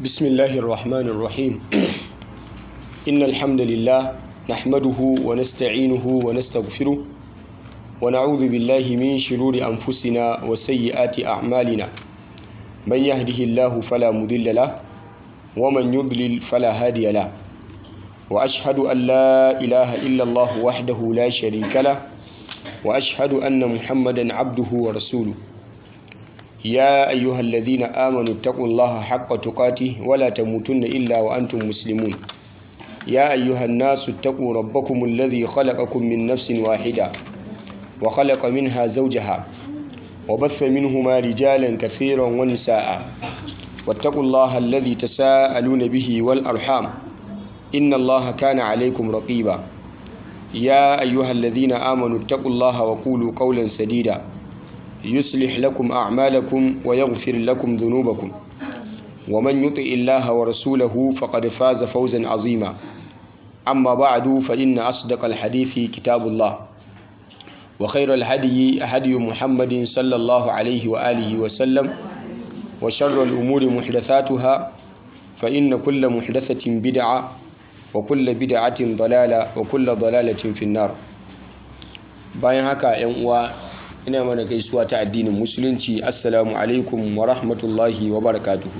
بسم الله الرحمن الرحيم إن الحمد لله نحمده ونستعينه ونستغفره ونعوذ بالله من شرور أنفسنا وسيئات أعمالنا من يهده الله فلا مضل له ومن يضلل فلا هادي له وأشهد أن لا إله إلا الله وحده لا شريك له وأشهد أن محمدا عبده ورسوله يا أيها الذين آمنوا اتقوا الله حق تقاته ولا تموتن إلا وأنتم مسلمون يا أيها الناس اتقوا ربكم الذي خلقكم من نفس واحدة وخلق منها زوجها وبث منهما رجالا كثيرا ونساء واتقوا الله الذي تساءلون به والأرحام إن الله كان عليكم رقيبا يا أيها الذين آمنوا اتقوا الله وقولوا قولا سديدا يصلح لكم أعمالكم ويغفر لكم ذنوبكم ومن يطع الله ورسوله فقد فاز فوزا عظيما أما بعد فإن أصدق الحديث كتاب الله وخير الهدي هدي محمد صلى الله عليه وآله وسلم وشر الأمور محدثاتها فإن كل محدثة بدعة وكل بدعة ضلالة وكل ضلالة في النار bayan haka 'yan uwa ina mana gaisuwa ta addinin musulunci assalamu alaikum wa rahmatullahi wa barakatuhu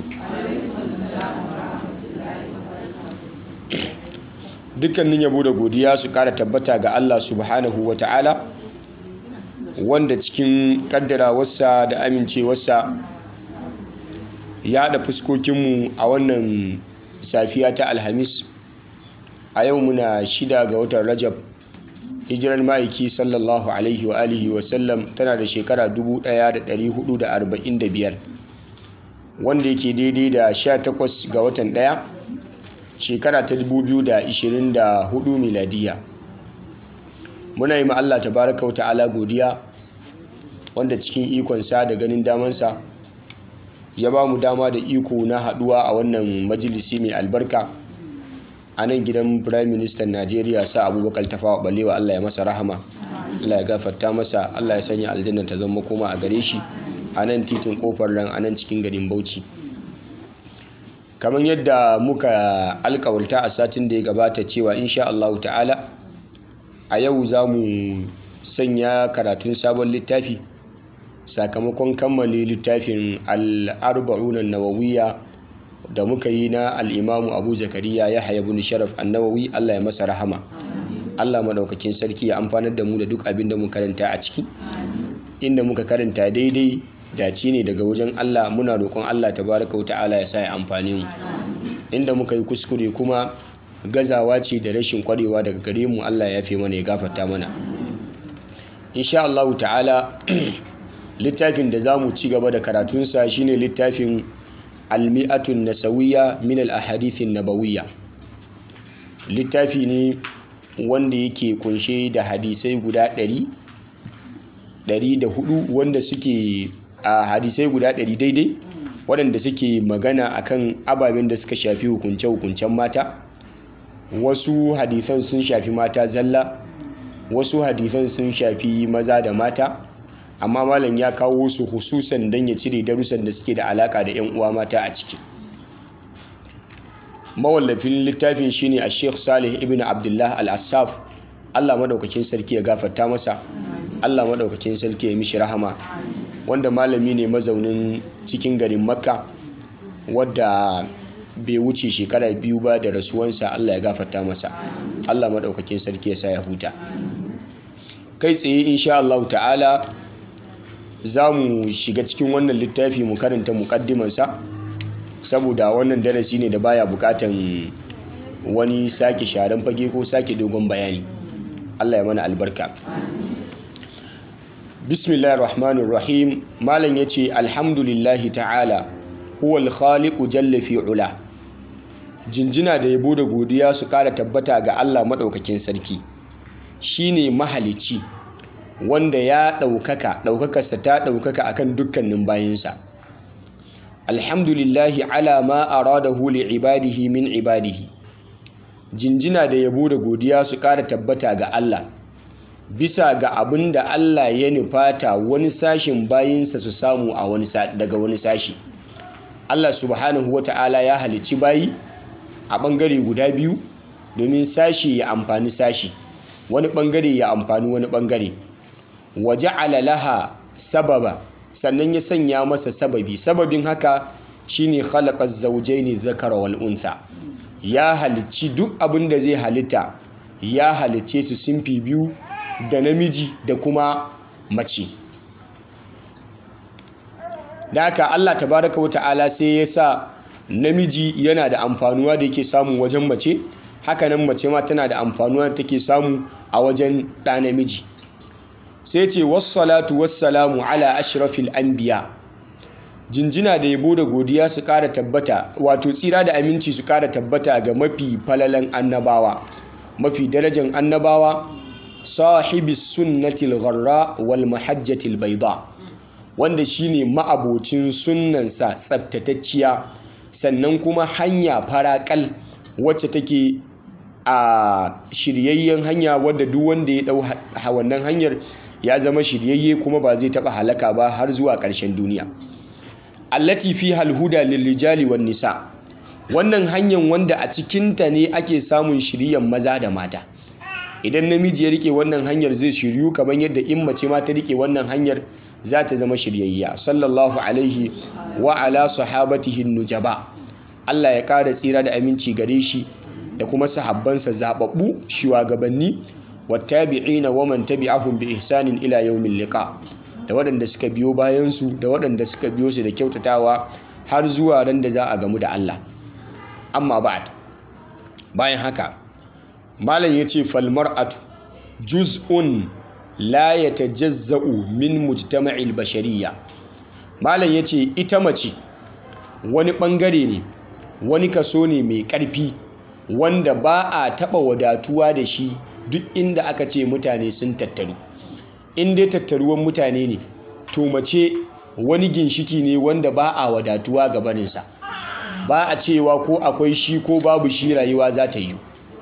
dukkanin yabo da godiya su kara tabbata ga Allah subhanahu wa ta'ala wanda cikin kaddarawarsa da amincewarsa ya haɗa fuskokinmu a wannan safiya ta alhamis a yau muna shida ga watan rajab hijirar ma'aiki sallallahu alaihi wa alihi wa sallam tana da shekara 1445 wanda yake daidai da 18 ga watan ɗaya shekara ta 2024 miladiya muna yi Allah tabaraka wa ta'ala godiya wanda cikin ikonsa da ganin damansa ya ba mu dama da iko na haɗuwa a wannan majalisi mai albarka a nan gidan prime minister najeriya sa abubakar tafawa balewa allah ya masa rahama allah ya gafarta masa allah ya sanya aljanna ta zama koma a gare shi a nan titin kofar ran a nan cikin garin bauchi kamar yadda muka alkawarta a satin da ya gabata cewa insha allahu ta'ala a yau za mu sanya karatun sabon littafi sakamakon kammale littafin al'arba'unan nawawiya da muka yi na al'imamu abu zakariya ya haya bin sharaf annawawi allah ya masa rahama allah maɗaukakin sarki ya amfanar da mu da duk abin da mu karanta a ciki inda muka karanta daidai dace ne daga wajen allah muna roƙon allah tabaraka wa ta'ala ya sa ya amfani mu inda muka yi kuskure kuma gazawa ce da rashin kwarewa daga gare mu allah ya fi mana ya gafarta mana insha allahu ta'ala littafin da za mu ci gaba da karatunsa shine littafin almi'atun nasawiya min al-ahadithin nabawiyya littafi ne wanda yake kunshe da hadisai guda ɗari ɗari da hudu wanda suke a hadisai guda ɗari daidai waɗanda suke magana akan ababen da suka shafi hukunce-hukuncen mata wasu hadisan sun shafi mata zalla wasu hadisan sun shafi maza da mata amma malam ya kawo su hususan don ya cire darussan da suke da alaka da 'yan uwa mata a ciki mawallafin littafin shine a sheikh salih ibn abdullah al-assaf allah maɗaukakin sarki ya gafarta masa allah maɗaukakin sarki ya mishi rahama wanda malami ne mazaunin cikin garin makka wadda bai wuce shekara biyu ba da rasuwansa allah ya gafarta masa allah maɗaukakin sarki ya sa ya huta kai tsaye insha allahu ta'ala za mu shiga cikin wannan littafi mu karanta mukaddimansa saboda wannan darasi ne da baya bukatan wani sake sharan fage ko sake dogon bayani Allah ya mana albarka bismillahir rahmanir rahim malam yace alhamdulillahi ta'ala huwal khaliqu jalla fi ula jinjina da yabo da godiya su kara tabbata ga Allah madaukakin sarki shine mahalicci wanda ya ɗaukaka ɗaukakarsa ta ɗaukaka akan dukkanin bayinsa alhamdulillahi ala ma aradahu li ibadihi min ibadihi jinjina da yabo da godiya su ƙara tabbata ga Allah bisa ga abin da Allah ya nufata wani sashin bayinsa su samu a wani daga wani sashi Allah subhanahu wata'ala ya halicci bayi a ɓangare guda biyu domin sashi ya amfani sashi wani ɓangare ya amfani wani ɓangare waje alalaha sababa sannan ya sanya masa sababi sababin haka shine khalaqa zawjaini dhakara wal untha ya halicci duk abin da zai halitta ya halicce su simfi biyu da namiji da kuma mace da haka Allah tabaraka wa ta'ala sai ya sa namiji yana da amfanuwa da yake samu wajen mace hakanan mace ma tana da amfanuwa da take samu a wajen ɗa namiji sai ce wassalatu wassalamu ala ashrafil anbiya jinjina da yabo da godiya su ƙara tabbata wato tsira da aminci su ƙara tabbata ga mafi falalan annabawa mafi darajan annabawa sahibi sunnatil gharra wal mahajjatil baida wanda shine ma'abocin sunnansa tsaftatacciya sannan kuma hanya faraƙal wacce take a shiryayyen hanya wadda duk wanda ya dau wannan hanyar ya zama shiryayye kuma ba zai taba halaka ba har zuwa ƙarshen duniya allati fi halhuda lilrijali wan nisa wannan hanyar wanda a cikinta ne ake samun shiryan maza da mata idan namiji ya rike wannan hanyar zai shiryu kamar yadda in mace ma ta rike wannan hanyar za ta zama shiryayya sallallahu alaihi wa ala sahabatihi nujaba Allah ya ƙara tsira da aminci gare shi da kuma sahabbansa zababbu shugabanni wattabi'ina wa man tabi'ahum bi ihsanin ila yawmil liqa da waɗanda suka biyo bayan su da waɗanda suka biyo su da kyautatawa har zuwa ran da za a gamu da Allah amma ba'd bayan haka malam yace fal mar'atu juz'un la yatajazza'u min mujtama'il bashariyya malam yace ita mace wani bangare ne wani kaso ne mai ƙarfi wanda ba a taɓa wadatuwa da shi duk inda aka ce mutane sun tattaru in dai tattaruwan mutane ne to mace wani ginshiki ne wanda ba a wadatuwa ga barinsa ba a cewa ko akwai shi ko babu shi rayuwa za ta yi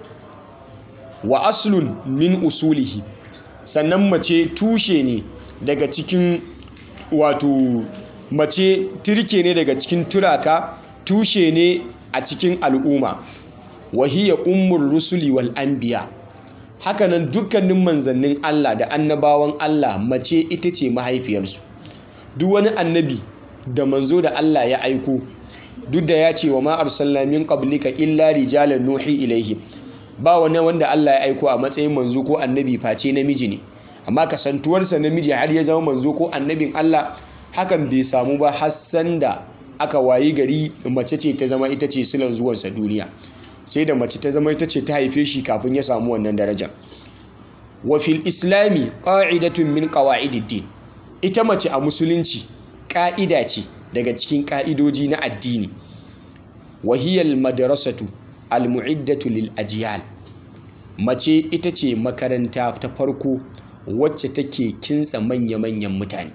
wa aslun min usulihi sannan mace tushe ne daga cikin wato mace turke ne daga cikin turaka tushe ne a cikin al'umma wahiyya ummul rusuli wal anbiya hakanan dukkanin manzannin Allah da annabawan Allah mace ita ce mahaifiyarsu duk wani annabi da manzo da Allah ya aiko duk da ya ce wa ma arsalna min qablika illa rijalan nuhi ilaihi ba wani wanda Allah ya aiko a matsayin manzo ko annabi face namiji ne amma kasantuwarsa namiji har ya zama manzo ko annabin Allah hakan bai samu ba har sanda aka wayi gari mace ce ta zama ita ce silan zuwansa duniya sai da mace ta zama ita ce ta haife shi kafin ya samu wannan daraja wa fil islami qa'idatun min qawa'idid din ita mace a musulunci ƙa'ida ce daga cikin ƙa'idoji na addini wa hiya al madrasatu al mu'iddatu lil ajyal mace ita ce makaranta ta farko wacce take kintsa manya-manyan mutane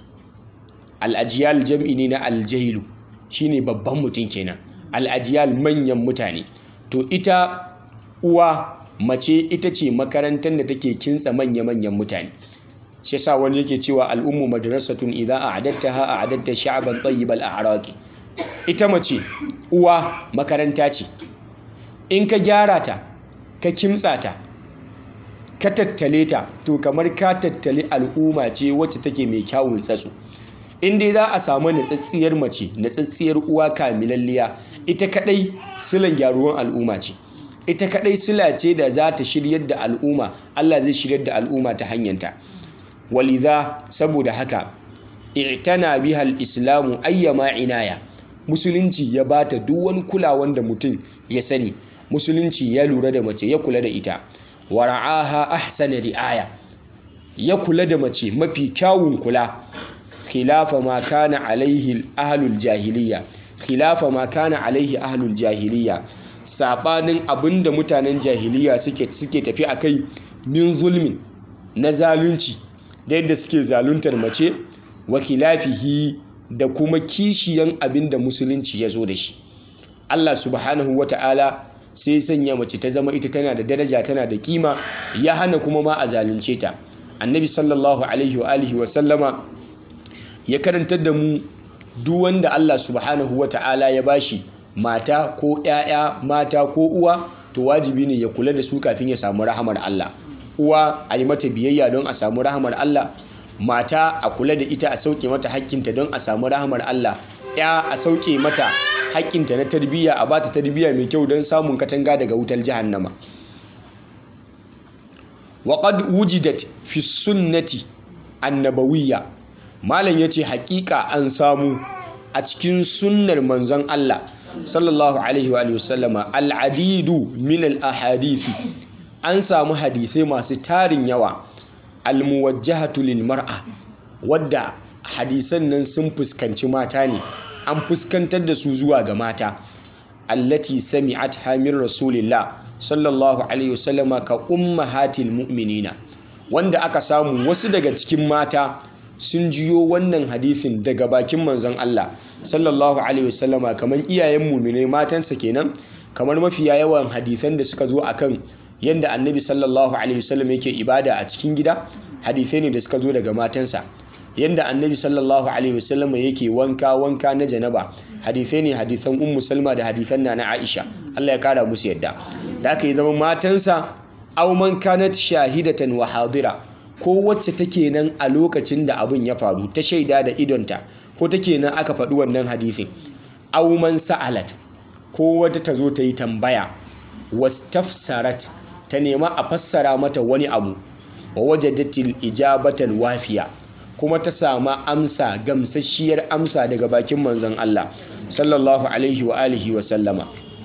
al'ajiyal jam'i ne na aljailu shine babban mutum kenan al'ajiyal manyan mutane to ita uwa mace ita ce makarantar da take kintsa manya-manyan mutane shi sa wani yake cewa al'ummu madrasatun idan a adatta ha a adatta sha'aban tsayyibal a araki ita mace uwa makaranta ce in ka gyara ta ka kimtsa ta ka tattale ta to kamar ka tattali al'umma ce wacce take mai kyawun tsatso in dai za a samu natsatsiyar mace natsatsiyar uwa kamilalliya ita kadai silan gyaruwan al'umma ce ita kadai sila ce da za ta shiryar da al'umma Allah zai shiryar da al'umma ta hanyanta walidha saboda haka i'tana biha al-islamu ayyama inaya musulunci ya bata duk wani kulawan da mutum ya sani musulunci ya lura da mace ya kula da ita wa ra'aha ahsana ri'aya ya kula da mace mafi kyawun kula khilafa ma kana alaihi ahlul jahiliya khilafa ma kana alaihi ahlul jahiliya sabanin abinda mutanen jahiliya suke suke tafi akai min zulmin na zalunci da yadda suke zaluntar mace wa khilafihi da kuma kishiyan abinda musulunci ya zo da shi Allah subhanahu wata'ala sai sanya mace ta zama ita tana da daraja tana da kima ya hana kuma ma a zalunce ta annabi sallallahu alaihi wa alihi wa sallama ya karantar da mu duk wanda Allah subhanahu wata'ala ya bashi mata ko 'ya'ya mata ko uwa to wajibi ne ya kula da su kafin ya samu rahamar Allah uwa a yi mata biyayya don a samu rahamar Allah mata a kula da ita a sauke mata hakkinta don a samu rahamar Allah ya a sauke mata hakkinta na tarbiyya a bata tarbiyya mai kyau don samun katanga daga wutar jahannama wa qad wujidat fi sunnati annabawiyya malam yace hakika an samu a cikin sunnar manzon Allah sallallahu alaihi wa sallama al'adidu min al-ahadithi an samu hadisai masu tarin yawa almuwajjahatu lil mar'a wadda hadisan nan sun fuskanci mata ne an fuskantar da su zuwa ga mata allati sami'at hamir rasulillah sallallahu alaihi wasallama ka ummahatil mu'minina wanda aka samu wasu daga cikin mata sun jiyo wannan hadisin daga bakin manzon Allah sallallahu alaihi wasallama kamar iyayen mu'minai matansa kenan kamar mafiya yawan hadisan da suka zo akan yadda annabi sallallahu alaihi wasallam yake ibada a cikin gida hadisai ne da suka zo daga matansa yadda annabi sallallahu alaihi wasallam yake wanka wanka na janaba hadisai ne hadisan ummu salma da hadisan na aisha Allah ya kara musu yadda da aka yi zama matansa aw man kanat shahidatan wa hadira ko wacce take nan a lokacin da abin ya faru ta shaida da idonta ko take nan aka faɗi wannan hadisin aw man sa'alat ko wata ta zo ta yi tambaya wastafsarat ta nema a fassara mata wani abu wa wajadatil ijabatal wafiya kuma ta sama amsa gamsasshiyar amsa daga bakin manzon Allah sallallahu alaihi wa alihi wa sallama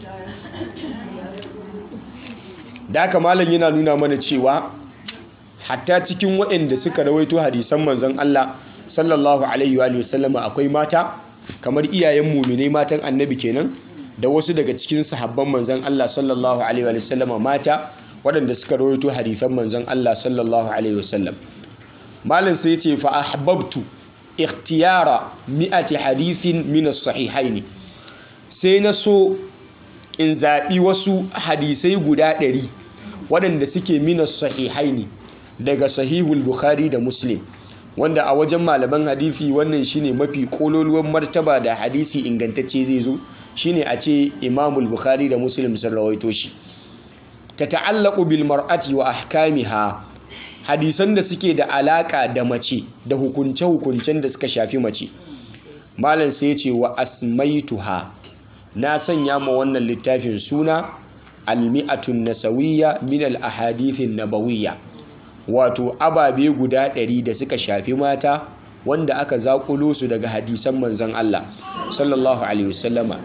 da haka malam yana nuna mana cewa hatta cikin waɗanda suka rawaito hadisan manzon Allah sallallahu alaihi wa sallama akwai mata kamar iyayen muminai matan annabi kenan da wasu daga cikin sahabban manzon Allah sallallahu alaihi wa sallama mata waɗanda suka rawaito hadisan manzon Allah sallallahu alaihi wasallam malam sai ce fa ahbabtu ikhtiyara mi'ati hadithin min as-sahihaini sai na so in zaɓi wasu hadisai guda ɗari waɗanda suke min as-sahihaini daga sahihul bukhari da muslim wanda a wajen malaman hadisi wannan shine mafi kololuwan martaba da hadisi ingantacce zai zo shine a ce imamul bukhari da muslim sun rawaito shi ta ta'allaku bil mar'ati wa ahkamiha hadisan da suke da alaka da mace da hukunce-hukuncen da suka shafi mace malam sai ce wa asmaituha na sanya ma wannan littafin suna almi'atun nasawiyya min al ahadithin nabawiyya wato ababe guda ɗari da suka shafi mata wanda aka zaƙulo su daga hadisan manzon Allah sallallahu alaihi wasallama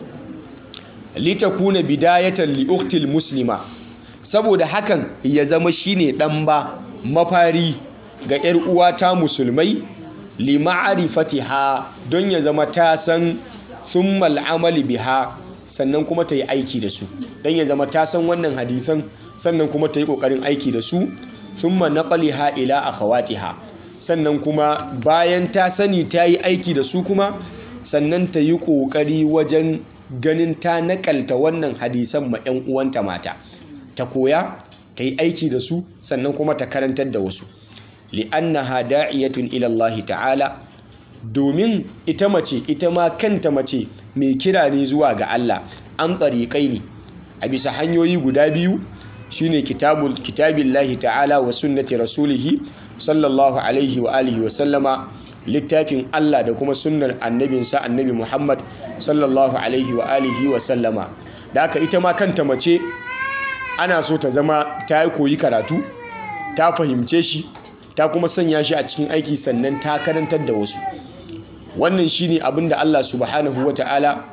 litakuna bidayatan li uktil muslima saboda hakan ya zama shine dan ba mafari ga yar uwata musulmai li ma'rifatiha don ya zama ta san thumma al'amali biha sannan kuma ta yi aiki da su don ya zama ta san wannan hadisan sannan kuma ta yi kokarin aiki da su thumma naqliha ila akhawatiha sannan kuma bayan ta sani ta yi aiki da su kuma sannan ta yi kokari wajen ganin ta nakalta wannan hadisan ma 'yan uwanta mata ta koya ta yi aiki da su sannan kuma ta karantar da wasu li'annaha da'iyatun ila Allah ta'ala domin ita mace ita ma kanta mace mai kira ne zuwa ga Allah an tsariƙai ne a bisa hanyoyi guda biyu shine kitabul kitabillahi ta'ala wa sunnati rasulihi sallallahu alaihi wa alihi wa sallama littafin Allah da kuma sunnar annabinsa annabi Muhammad sallallahu alaihi wa alihi wa sallama da haka ita ma kanta mace ana so ta zama ta yi koyi karatu ta fahimce shi ta kuma sanya shi a cikin aiki sannan ta karantar da wasu wannan shine abin da Allah subhanahu wata'ala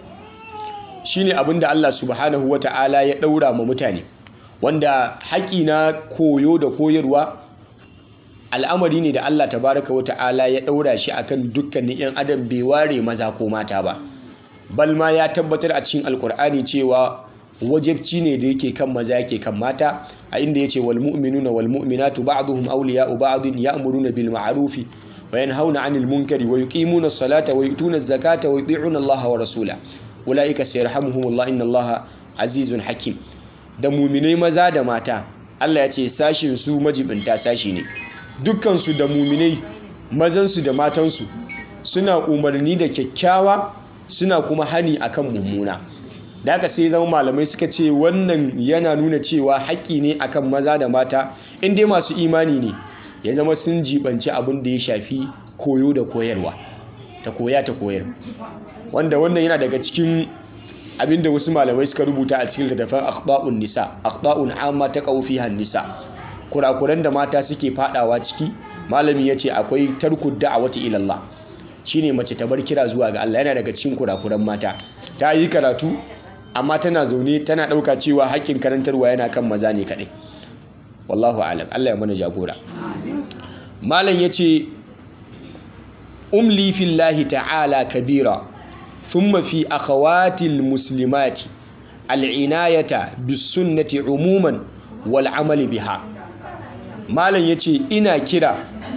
shine abin da Allah subhanahu wata'ala ya daura ma mutane wanda haƙi na koyo da koyarwa al'amari ne da Allah tabaraka wata'ala ya daura shi akan dukkanin 'yan adam bai ware maza ko mata ba balma ya tabbatar a cikin alkur'ani cewa wajibci ne da yake kan maza yake kan mata a inda yace wal mu'minuna wal mu'minatu ba'dhum awliya'u ba'dhin ya'muruna bil ma'rufi wa yanhauna 'anil munkari wa yuqimuna as-salata wa yu'tuna az-zakata wa yuti'una Allah wa rasula ulaika sayarhamuhumullah inna Allah azizun hakim da mu'minai maza da mata Allah ya ce sashin su majibinta sashi ne dukkan su da mu'minai mazan su da matan su suna umarni da kyakkyawa suna kuma hani akan mummuna da haka sai zama malamai suka ce wannan yana nuna cewa haƙƙi ne akan maza da mata in dai masu imani ne ya zama sun jibanci abin da ya shafi koyo da koyarwa ta koya ta koyar wanda wannan yana daga cikin abinda wasu malamai suka rubuta a cikin littattafan akhta'un nisa akhta'un amma ta fiha nisa kurakuran da mata suke fadawa ciki malami yace akwai tarkud da'awati ila Allah shine mace ta bar kira zuwa ga Allah yana daga cikin kurakuran mata ta yi karatu amma tana zaune tana dauka cewa hakkin karantarwa yana kan maza ne kadai wallahu alam Allah ya mana jagora malam yace umli fillahi ta'ala kabira ثم في أخوات المسلمات العناية بالسنة عموما والعمل بها malam ya ce ina kira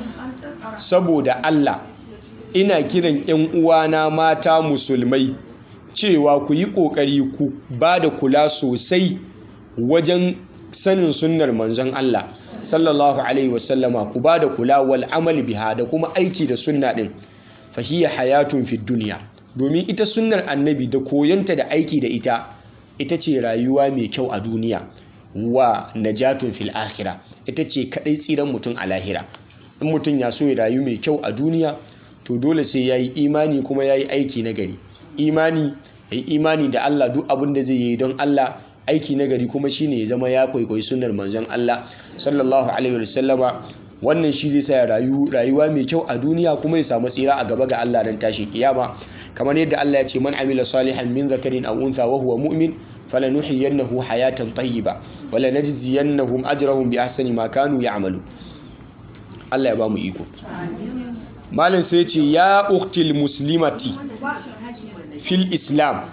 saboda Allah ina kiran 'yan uwana mata musulmai cewa ku yi ƙoƙari ku ba da kula sosai wajen sanin sunnar manzon Allah sallallahu alaihi wasallama ku ba da kula wal amali biha da kuma aiki da sunna din fahiya hayatun fid duniya domin ita sunnar annabi da koyonta da aiki da ita ita ce rayuwa mai kyau a duniya wa najatun fil akhira ita ce kadai tsiran mutum a lahira in mutum ya so ya rayu mai kyau a duniya to dole sai ya yi imani kuma ya yi aiki na gari imani ya yi imani da Allah duk abin da zai yi don Allah aiki na gari kuma shine ya zama ya kwaikwayi sunnar manzon Allah sallallahu alaihi wasallama wannan shi zai sa ya rayu rayuwa mai kyau a duniya kuma ya samu tsira a gaba ga Allah ran tashin kiyama kamar yadda Allah ya ce man amila salihan min zakarin aw untha wa huwa mu'min falanuhyiyannahu hayatan tayyiba wa lanajziyannahum ajrahum bi ahsani ma kanu ya'malu Allah ya ba mu iko malam sai ya ce ya uktil muslimati fil islam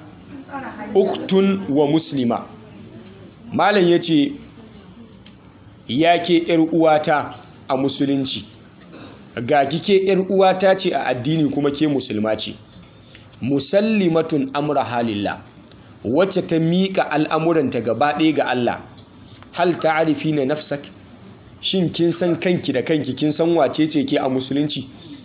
uktun wa muslima malam ya ce ya ke ‘yar uwata a musulunci ga kike ‘yar uwata ce a addini kuma ke musulma ce musallimatun amra halillah wacce ta miƙa al'amuranta gaba ɗaya ga Allah hal ta'arifi na nafsak shin kin san kanki da kanki kin san wace ce ke a musulunci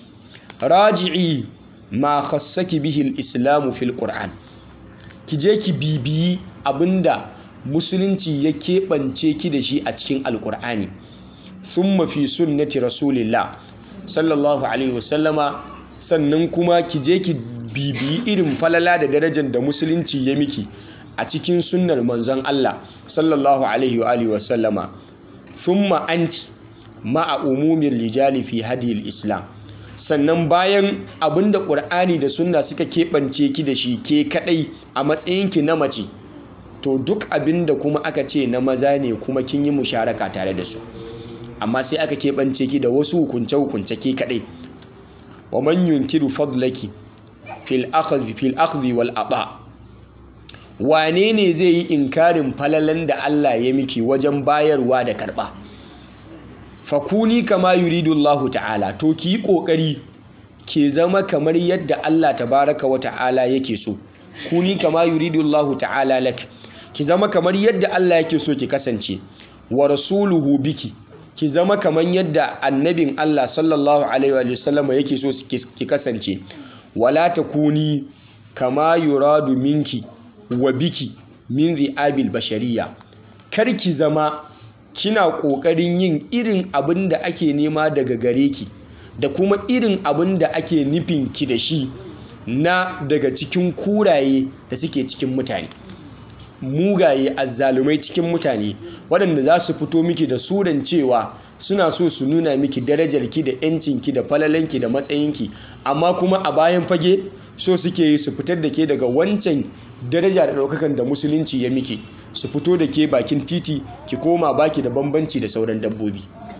raji'i ma khassaki bihi al-islamu fil qur'an ki je ki bibiyi abinda musulunci ya keɓance ki da shi a cikin alƙur'ani thumma fi sunnati rasulillah sallallahu alaihi wasallama sannan kuma ki je ki bibiyi irin falala da darajar da musulunci ya miki a cikin sunnar manzon Allah sallallahu alaihi wa alihi wasallama thumma anti ma'a umumin rijali fi hadiyil islam sannan bayan abinda ƙur'ani da sunna suka keɓance ki da shi ke kaɗai a matsayinki na mace to duk abinda kuma aka ce na maza ne kuma kin yi musharaka tare da su amma sai aka keɓance ki da wasu hukunce-hukunce ke kaɗai wa man yunkiru fadlaki fil akhdhi fil akhdhi wal aba wane ne zai yi inkarin falalan da Allah ya miki wajen bayarwa da karɓa fakuni kama yuridu Allah ta'ala to ki yi kokari ke zama kamar yadda Allah tabaraka wa ta'ala yake so kuni kama yuridu Allah ta'ala lak ki zama kamar yadda Allah yake so ki kasance wa rasuluhu biki ki zama kamar yadda annabin Allah sallallahu alaihi wa sallam yake so ki kasance wala takuni kama yuradu minki wa biki min zi'abil bashariya kar ki zama kina ƙoƙarin yin irin abin da ake nema daga gare ki da kuma irin abin da ake nufin ki da shi na daga cikin kuraye da suke cikin mutane mugaye azzalumai cikin mutane waɗanda za su fito miki da suran cewa suna so su nuna miki darajarki da 'yancinki da falalanki da matsayinki amma kuma a bayan fage so suke yi su fitar da ke daga wancan daraja da ɗaukakan da musulunci ya miki su fito da ke bakin titi ki koma baki da bambanci da sauran dabbobi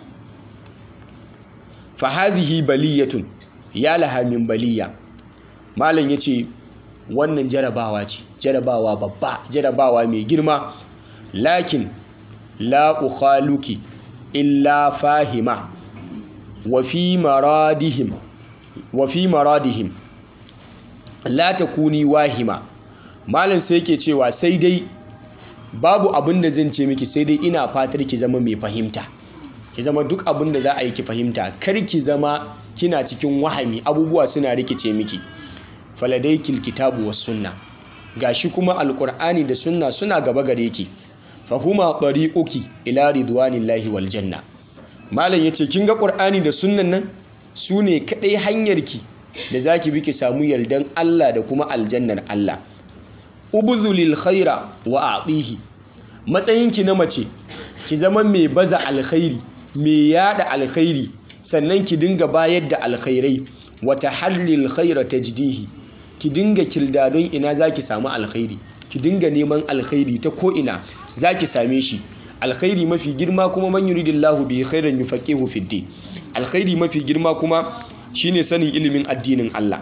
fa hadhihi baliyatun ya laha min baliya malam yace wannan jarabawa ce jarabawa babba jarabawa mai girma lakin la ukhaluki illa fahima wa fi maradihim wa fi maradihim la takuni wahima malam sai yake cewa sai dai babu abin da zan ce miki sai dai ina fatar ki zama mai fahimta ki zama duk abin da za a yi ki fahimta kar ki zama kina cikin wahami abubuwa suna rikice miki faladaikil kitabu was sunna gashi kuma alqur'ani da sunna suna gaba gare ki fahuma tariquki ila ridwanillahi wal janna malam yace kin ga qur'ani da sunnan nan sune kadai hanyarki da zaki bi ki samu yardan Allah da kuma aljannar Allah ubuzulil khaira wa atihi matsayinki na mace ki zama mai baza alkhairi mai yada alkhairi sannan ki dinga bayar da alkhairai wata hallil khaira tajdihi ki dinga kirdadon ina zaki samu alkhairi ki dinga neman alkhairi ta ko ina zaki same shi alkhairi mafi girma kuma man yuridillahu bi khairan yufaqihu fid din alkhairi mafi girma kuma shine sanin ilimin addinin Allah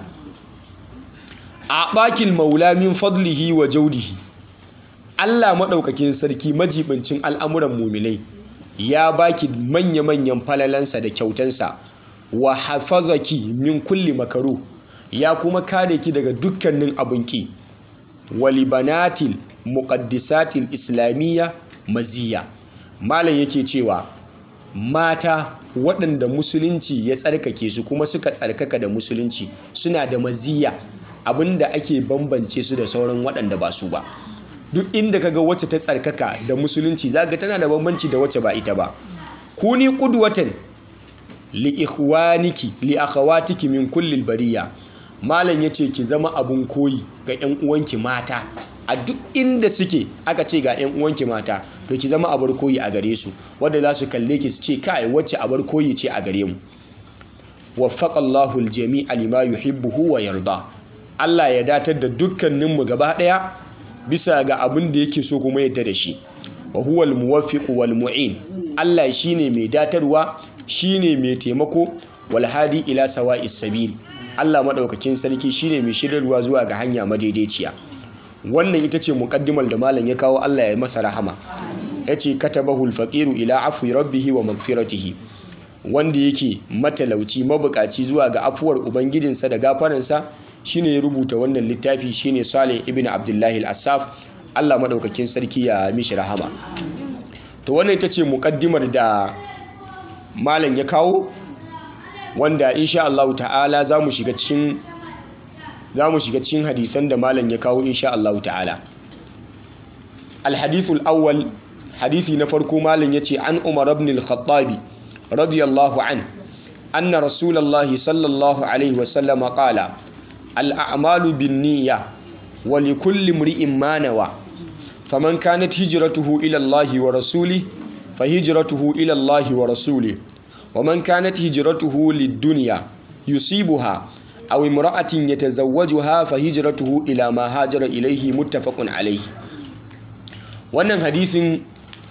a bakil maula min fadlihi wa jaudihi Allah maɗaukakin sarki majibincin al'amuran muminai ya baki manya-manyan falalansa da kyautansa wa hafazaki min kulli makaru ya kuma kare ki daga dukkanin abinki walibanatil muqaddisatil islamiyya maziya malam yake cewa mata waɗanda musulunci ya tsarkake su kuma suka tsarkaka da musulunci suna da maziya abinda ake bambance su da sauran waɗanda ba su ba duk inda kaga wacce ta tsarkaka da musulunci zaga tana da bambanci da wacce ba ita ba kuni qudwatan li ikhwaniki li akhawatiki min kulli bariya malam yace ki zama abun koyi ga ƴan uwanki mata a duk inda suke aka ce ga ƴan uwanki mata to ki zama abar koyi a gare su wanda za su kalle ki su ce kai wacce abar koyi ce a gare mu waffaqallahu aljami'a lima yuhibbu wa yarda Allah ya datar da dukkaninmu gaba ɗaya bisa ga abin da yake so kuma yadda da shi wa huwal muwaffiq wal mu'in Allah shine mai datarwa shine mai taimako wal hadi ila sawa'is sabil Allah madaukakin sarki shine mai shirarwa zuwa ga hanya madaidaiciya wannan ita ce muqaddimar da malam ya kawo Allah ya masa rahama yace katabahul faqiru ila afwi rabbihi wa magfiratihi wanda yake matalauci mabukaci zuwa ga afuwar ubangijinsa da gafaransa shine ya rubuta wannan littafi shine Salih ibn Abdullahi al-Assaf Allah madaukakin sarki ya mishi rahama to wannan ita ce muqaddimar da malam ya kawo wanda insha Allah ta'ala zamu shiga cikin zamu shiga cikin hadisan da malam ya kawo insha Allah ta'ala al-hadith al-awwal hadisi na farko malam yace an Umar ibn al-Khattab radiyallahu an anna rasulullahi sallallahu alaihi wasallam qala الأعمال بالنية ولكل امرئ ما نوى فمن كانت هجرته إلى الله ورسوله فهجرته إلى الله ورسوله ومن كانت هجرته للدنيا يصيبها أو امرأة يتزوجها فهجرته إلى ما هاجر إليه متفق عليه wannan hadisin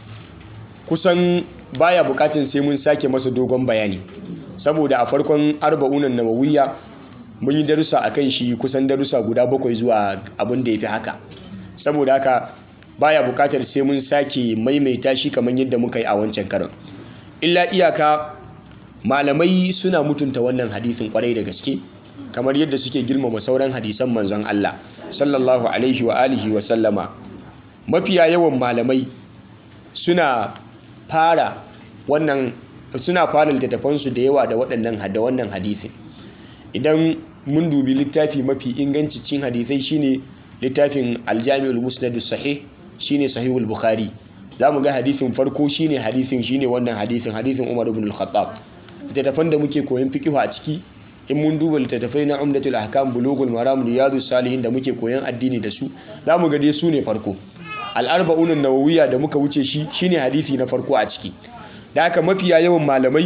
kusan baya bukatun sai mun sake masa dogon bayani saboda a farkon arba'unan nawawiyya mun yi darussa a kan shi kusan darussa guda bakwai zuwa abin da ya fi haka saboda haka baya bukatar sai mun sake maimaita shi kamar yadda muka yi a wancan karon illa iyaka malamai suna mutunta wannan hadisin kwarai da gaske kamar yadda suke girmama sauran hadisan manzon Allah sallallahu alaihi wa alihi wa sallama mafiya yawan malamai suna fara wannan suna fara littattafansu da yawa da waɗannan da wannan hadisin idan mun dubi littafi mafi inganci cin hadisai shine littafin aljami'ul musnad sahih shine sahihul bukhari zamu ga hadisin farko shine hadisin shine wannan hadisin hadisin umar ibn al-khattab littattafan da muke koyon fiqh a ciki in mun duba littattafai na umdatul ahkam bulugul maram riyadus salihin da muke koyon addini da su zamu ga dai su ne farko al-arba'un an-nawawiyya da muka wuce shi shine hadisi na farko a ciki da haka mafiya yawan malamai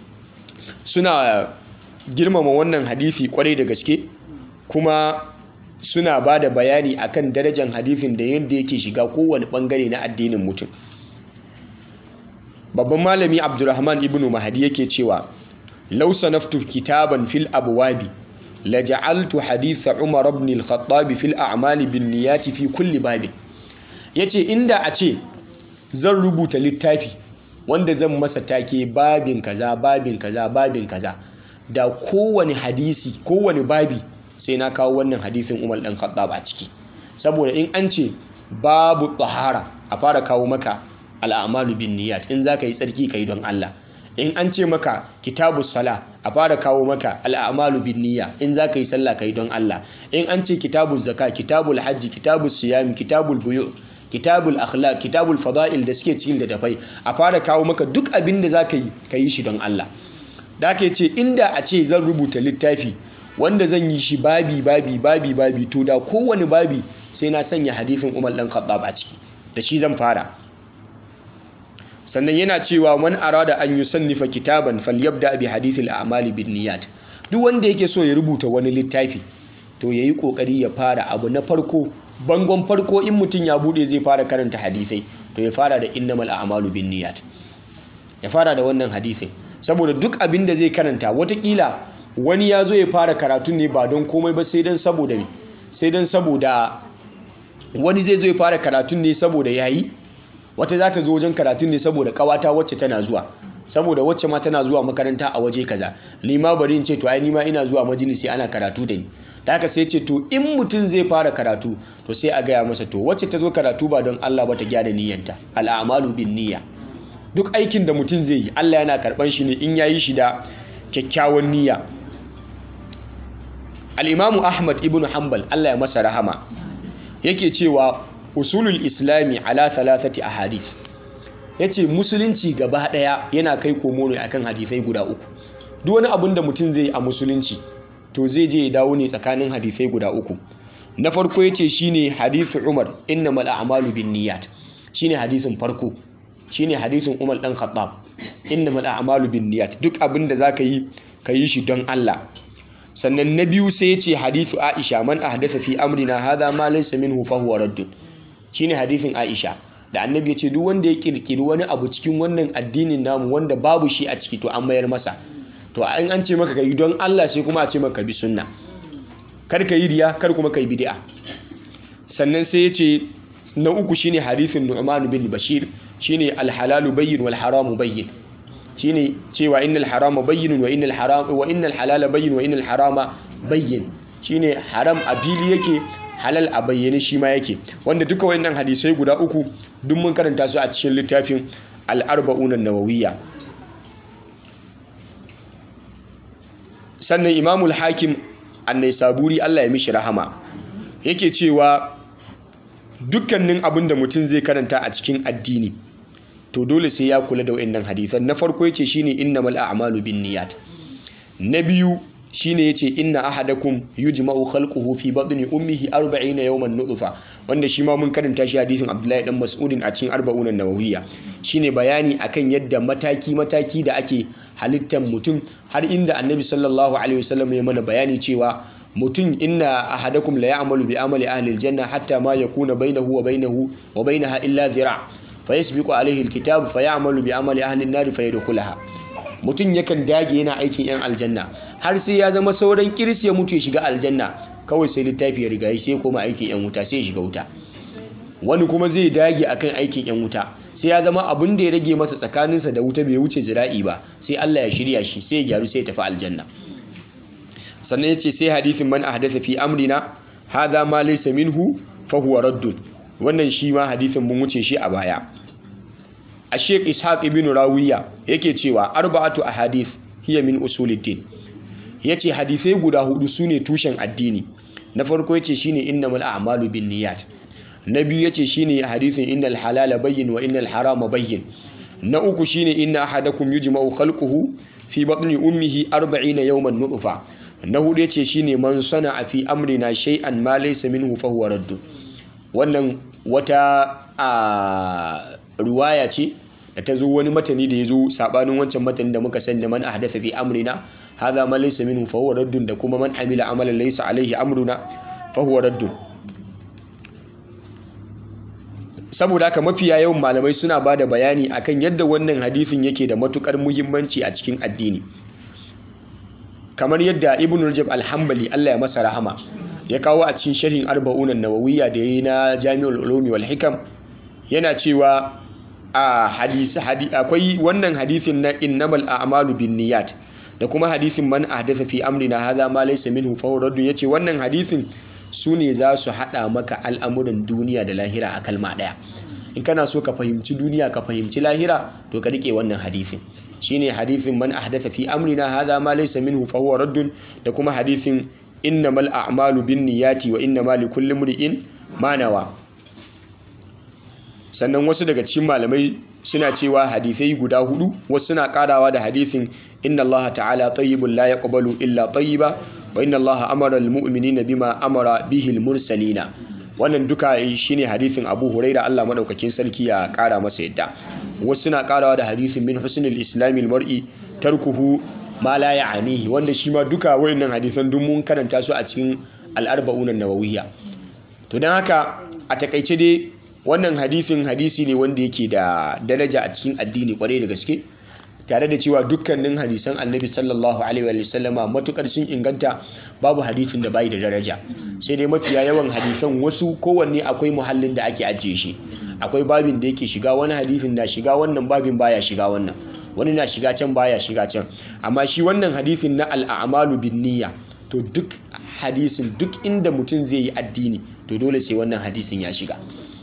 suna girmama wannan hadisi kwarai da gaske kuma suna ba da bayani akan darajar hadisin da yadda yake shiga kowane bangare na addinin mutum babban malami abdurrahman ibn mahadi yake cewa law sanaftu kitaban fil abwabi la ja'altu hadith umar ibn al-khattab fil a'mali bin niyyati fi kulli babi yace inda a ce zan rubuta littafi wanda zan masa take babin kaza babin kaza babin kaza da kowane hadisi kowane babi sai na kawo wannan hadisin umar ɗan khattab a ciki saboda in an ce babu tahara a fara kawo maka al'amalu bin niyyat in za ka yi tsarki ka yi don Allah in an ce maka kitabu sala a fara kawo maka al'amalu bin niyya in za ka yi sallah ka yi don Allah in an ce kitabu zaka kitabul hajji kitabu siyami kitabul buyu kitabul akhlaq kitabul fada'il da suke cikin littattafai a fara kawo maka duk abin da za ka yi ka yi shi don Allah da aka ce inda a ce zan rubuta littafi wanda zan yi shi babi babi babi babi to da kowane babi sai na sanya hadithin Umar dan Khattab a ciki da shi zan fara sannan yana cewa man arada an yusannifa kitaban falyabda bi hadithil a'mali bin niyyat duk wanda yake so ya rubuta wani littafi to yayi kokari ya fara abu na farko bangon farko in mutum ya bude zai fara karanta hadisai to ya fara da innamal a'malu bin niyyat ya fara da wannan hadisin saboda duk abin da zai karanta watakila wani ya zo ya fara karatu ne ba don komai ba sai don saboda me sai don saboda wani zai zo ya fara karatun ne saboda yayi wata za ta zo wajen karatun ne saboda kawata wacce tana zuwa saboda wacce ma tana zuwa makaranta a waje kaza ni ma bari in ce to ai ni ma ina zuwa majalisi ana karatu da ni da haka sai ce to in mutum zai fara karatu to sai a gaya masa to wacce ta zo karatu ba don Allah ba ta gyara niyyanta al'amalu bin niyya duk aikin da mutum zai yi Allah yana karban shi ne in yayi shi da kyakkyawan niyya al-imamu Ahmad ibn Hanbal Allah ya masa rahama yake cewa usulul islami ala thalathati ahadith yace musulunci gaba daya yana kai komo ne akan hadisai guda uku duk wani abin da mutum zai yi a musulunci to zai je ya dawo ne tsakanin hadisai guda uku na farko yace shine hadithu Umar innamal a'malu binniyat shine hadisin farko shine hadisin Umar dan Khattab innamal a'malu binniyat duk abin da zaka yi ka yi shi don Allah sannan na biyu sai yace hadithu Aisha man ahdatha fi amrina hadha ma laysa minhu fa huwa raddun shine hadisin Aisha da annabi ya ce duk wanda ya kirkiri wani abu cikin wannan addinin namu wanda babu shi a ciki to an mayar masa to an an ce maka yi don Allah sai kuma a ce maka bi sunna kar ka yi riya kar kuma ka yi bid'a sannan sai ya ce na uku shine hadisin Nu'man bin Bashir shine al-halalu bayyin wal haramu bayyin shine cewa innal harama bayyinun wa innal haram wa innal halala bayyin wa innal harama bayyin shine haram a fili yake halal a bayyane shi ma yake wanda duka wayannan hadisai guda uku duk mun karanta su a cikin littafin al-arba'un an-nawawiyya sannan imamul hakim an-naisaburi Allah ya mishi rahama yake cewa dukkanin abin da mutum zai karanta a cikin addini to dole sai ya kula da wayannan hadisan na farko yace shine innamal a'malu binniyat na biyu shine yace inna ahadakum yujma'u khalquhu fi batni ummihi 40 yawman nutfa wanda shi ma mun karanta shi hadisin Abdullahi dan Mas'udin a cikin 40 an-nawawiyya shine bayani akan yadda mataki mataki da ake halittar mutum har inda Annabi sallallahu alaihi wasallam ya mana bayani cewa mutum inna ahadakum la ya'malu bi amali ahli al-janna hatta ma yakuna bainahu wa bainahu wa bainaha illa dhira' fayasbiqu alaihi al-kitab fayamalu bi amali ahli an-nar fayadkhulaha mutum yakan dage yana aikin 'yan aljanna har sai ya zama sauran kiris ya mutu ya shiga aljanna kawai sai littafi ya riga sai koma aikin 'yan wuta sai ya shiga wuta wani kuma zai dage akan aikin 'yan wuta sai ya zama abin da ya rage masa tsakaninsa da wuta bai wuce zira'i ba sai Allah ya shirya shi sai ya gyaru sai ya tafi aljanna sannan ya ce sai hadithin man ahdatha fi amrina hadha ma laysa minhu fa huwa raddun wannan shi ma hadithin mun wuce shi a baya a sheik ishaq ibn rawiya yake cewa arba'atu ahadith hiya min usuluddin yace hadisai guda hudu sune tushen addini na farko yace shine innamal a'malu binniyat na biyu yace shine hadisin innal halala bayyin wa innal harama bayyin na uku shine inna ahadakum yujma'u khalquhu fi batni ummihi 40 yawman nutfa na hudu yace shine man sana'a fi amrina shay'an ma laysa minhu fa huwa radd wannan wata a ruwaya ce da ta zo wani matani da ya zo sabanin wancan matani da muka sani da man ahdatha fi amrina hadha ma laysa minhu fa huwa raddun da kuma man amila amalan laysa alaihi amruna fa huwa raddun saboda haka mafiya yawan malamai suna ba da bayani akan yadda wannan hadisin yake da matukar muhimmanci a cikin addini kamar yadda ibn rajab alhambali Allah ya masa rahama ya kawo a cikin sharhin arba'unan nawawiyya da yayi na jami'ul ulumi wal hikam yana cewa a hadisi akwai wannan hadisin na innamal a'malu binniyat da kuma hadisin man ahdatha fi amrina hadha ma laysa minhu fa huwa yace wannan hadisin su ne za su hada maka al'amuran duniya da lahira a kalma daya in kana so ka fahimci duniya ka fahimci lahira to ka rike wannan hadisin shine hadithin man ahdatha fi amrina hadha ma laysa minhu fa huwa raddun da kuma hadithin innamal a'malu binniyati wa innamal likulli imri'in ma nawa sannan wasu daga cikin malamai suna cewa hadithai guda hudu wasu suna karawa da hadithin inna allaha ta'ala tayyibun la yaqbalu illa tayyiba wa inna allaha amara almu'minina bima amara bihi almursalina wannan duka shine hadithin Abu Huraira Allah madaukakin sarki ya kara masa yadda wasu suna karawa da hadithin min husnil islamil mar'i tarkuhu ma la ya'anihi wanda shi ma duka wayannan hadisan duk mun karanta su a cikin al-arba'un an-nawawiyya to dan haka a takaice dai wannan hadisin hadisi ne wanda yake da daraja a cikin addini kwarai da gaske tare da cewa dukkanin hadisan annabi sallallahu alaihi wa sallama matukar sun inganta babu hadisin da bai da daraja sai dai mafiya yawan hadisan wasu kowanne akwai muhallin da ake ajiye shi akwai babin da yake shiga wani hadisin na shiga wannan babin baya shiga wannan wani na shiga can baya shiga can amma shi wannan hadisin na al'amalu bin niyya to duk hadisin duk inda mutum zai yi addini to dole sai wannan hadisin ya shiga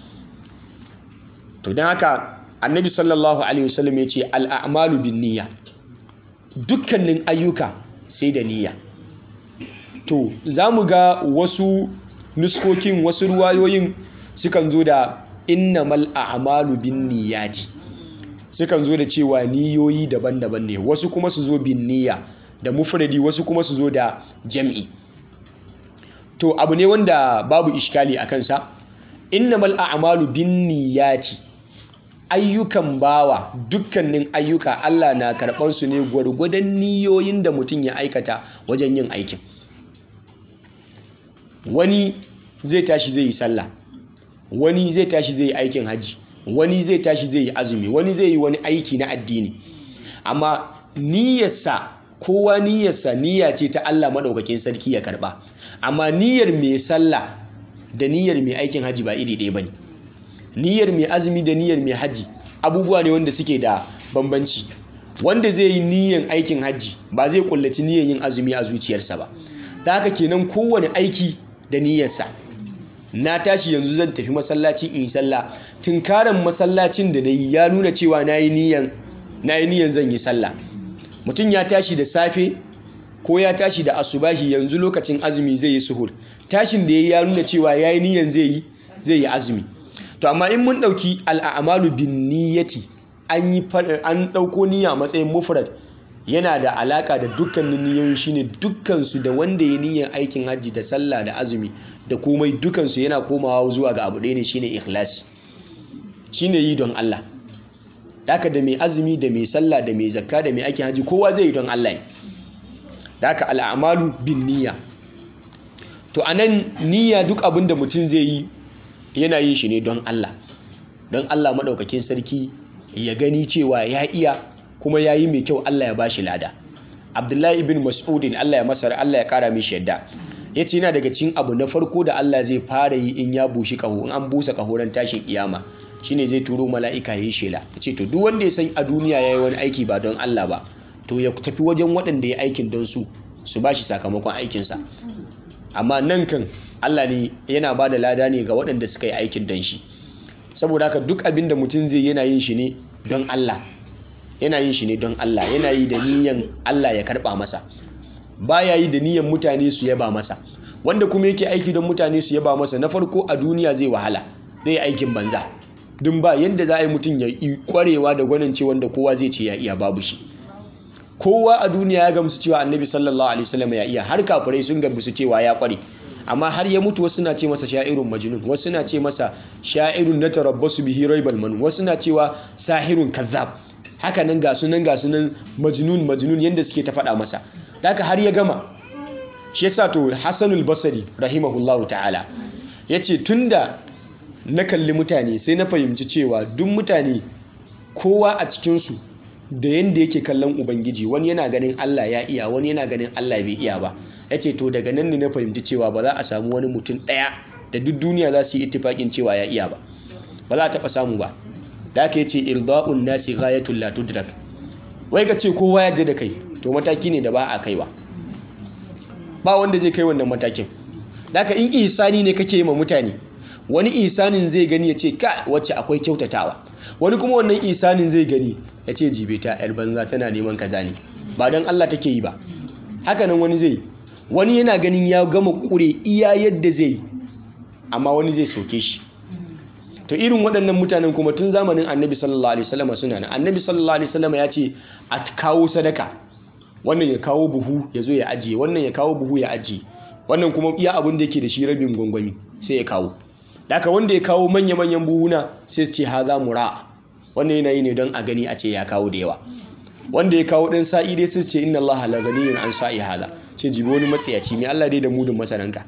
to don haka annabi sallallahu alaihi wasallam ya ce al'amalu bin niyya dukkanin ayyuka sai da niyya to za mu ga wasu nuskokin wasu ruwayoyin sukan zo da innamal a'malu bin niyyati sukan zo da cewa niyoyi daban-daban ne wasu kuma su zo bin niyya da mufradi wasu kuma su zo da jam'i to abu ne wanda babu ishkali a kansa innamal a'malu bin niyyati ayyukan bawa dukkanin ayyuka Allah na karɓar su ne gwargwadon niyoyin da mutum ya aikata wajen yin aikin wani zai tashi zai yi sallah wani zai tashi zai yi aikin hajji wani zai tashi zai yi azumi wani zai yi wani aiki na addini amma niyyarsa kowa niyyarsa niyya ce ta Allah maɗaukakin sarki ya karɓa amma niyyar mai sallah da niyyar mai aikin hajji ba iri ɗaya ba ne niyyar mai azumi da niyyar mai hajji abubuwa ne wanda suke da bambanci wanda zai yi niyyar aikin hajji ba zai kullaci niyyar yin azumi a zuciyarsa ba ta haka kenan kowane aiki da niyyarsa na tashi yanzu zan tafi masallaci in yi sallah tunkaran masallacin da na yi ya nuna cewa na yi niyyar zan yi sallah mutum ya tashi da safe ko ya tashi da asubahi yanzu lokacin azumi zai yi suhur tashin da ya yi ya nuna cewa ya yi niyyar zai yi zai yi azumi to amma in mun ɗauki al'amalu bin niyyati an yi an ɗauko niyya matsayin mufrad yana da alaka da dukkanin niyoyi shine dukkansu da wanda ya niyyar aikin hajji da sallah da azumi da komai dukansu yana komawa zuwa ga abu ɗaya ne shine ikhlasi shine yi don Allah daka da mai azumi da mai sallah da mai zakka da mai aikin hajji kowa zai yi don Allah ne daka al'amalu bin niyya to anan niyya duk abin da mutum zai yi yana yin shi ne don Allah don Allah maɗaukakin sarki ya gani cewa ya iya kuma ya yi mai kyau Allah ya bashi lada Abdullahi ibn Mas'udin Allah ya masar Allah ya kara mishi yadda ya ce yana daga cikin abu na farko da Allah zai fara yi in ya bushi kaho in an busa kahoran tashin kiyama shine zai turo mala'ika ya yi shela ya ce to duk wanda ya san a duniya ya yi wani aiki ba don Allah ba to ya tafi wajen waɗanda ya aikin don su su bashi sakamakon aikinsa amma nan kan Allah ne yana ba da lada ne ga waɗanda suka yi aikin don shi saboda haka duk abin da mutum zai yana yin shi ne don Allah yana yin shi ne don Allah yana yi da niyan Allah ya karɓa masa baya yi da niyan mutane su yaba masa wanda kuma yake aiki don mutane su yaba masa na farko a duniya zai wahala zai yi aikin banza dun ba yadda za a yi mutum ya yi kwarewa da gwanin ce wanda kowa zai ce ya iya babu shi kowa a duniya ya gamsu cewa annabi sallallahu alaihi wasallam ya iya har kafirai sun gamsu cewa ya kware amma har ya mutu wasu na ce masa sha'irun majnun wasu na ce masa sha'irun na tarabbasu bihi raibal man wasu na cewa sahirun kazzab haka nan ga sunan ga sunan majnun majnun yanda suke ta faɗa masa haka har ya gama shi yasa to Hassanul Basri rahimahullahu ta'ala yace tunda na kalli mutane sai na fahimci cewa duk mutane kowa a cikin su da yanda yake kallon ubangiji wani yana ganin Allah ya iya wani yana ganin Allah bai iya ba ya ce to daga nan ne na fahimci cewa ba za a samu wani mutum ɗaya da duk duniya za su yi ittifaƙin cewa ya iya ba ba za a taɓa samu ba da aka ce irda'un nasi ghayatul la tudrak wai ka ce kowa ya da kai to mataki ne da ba a kaiwa ba wanda zai kai wannan matakin da aka in ihsani ne kake yi ma mutane wani ihsanin zai gani ya ce ka wacce akwai kyautatawa wani kuma wannan ihsanin zai gani ya ce jibe ta yar banza tana neman kaza ne ba don Allah take yi ba haka nan wani zai wani yana ganin ya gama kure iya yadda zai amma wani zai soke shi to irin waɗannan mutanen kuma tun zamanin annabi sallallahu alaihi wasallam suna nan annabi sallallahu alaihi wasallam ya ce a kawo sadaka wannan ya kawo buhu ya zo ya ajiye wannan ya kawo buhu ya ajiye wannan kuma iya abin da yake da shi rabin gwangwami sai ya kawo daga wanda ya kawo manya-manyan buhuna sai su ce haza mura wannan yana yi ne don a gani a ce ya kawo da yawa wanda ya kawo ɗan sa'i dai sai su ce inna Allah la ghaniyyun an sa'i haza ce jibi wani matsayaci mai Allah dai da mudun masaranka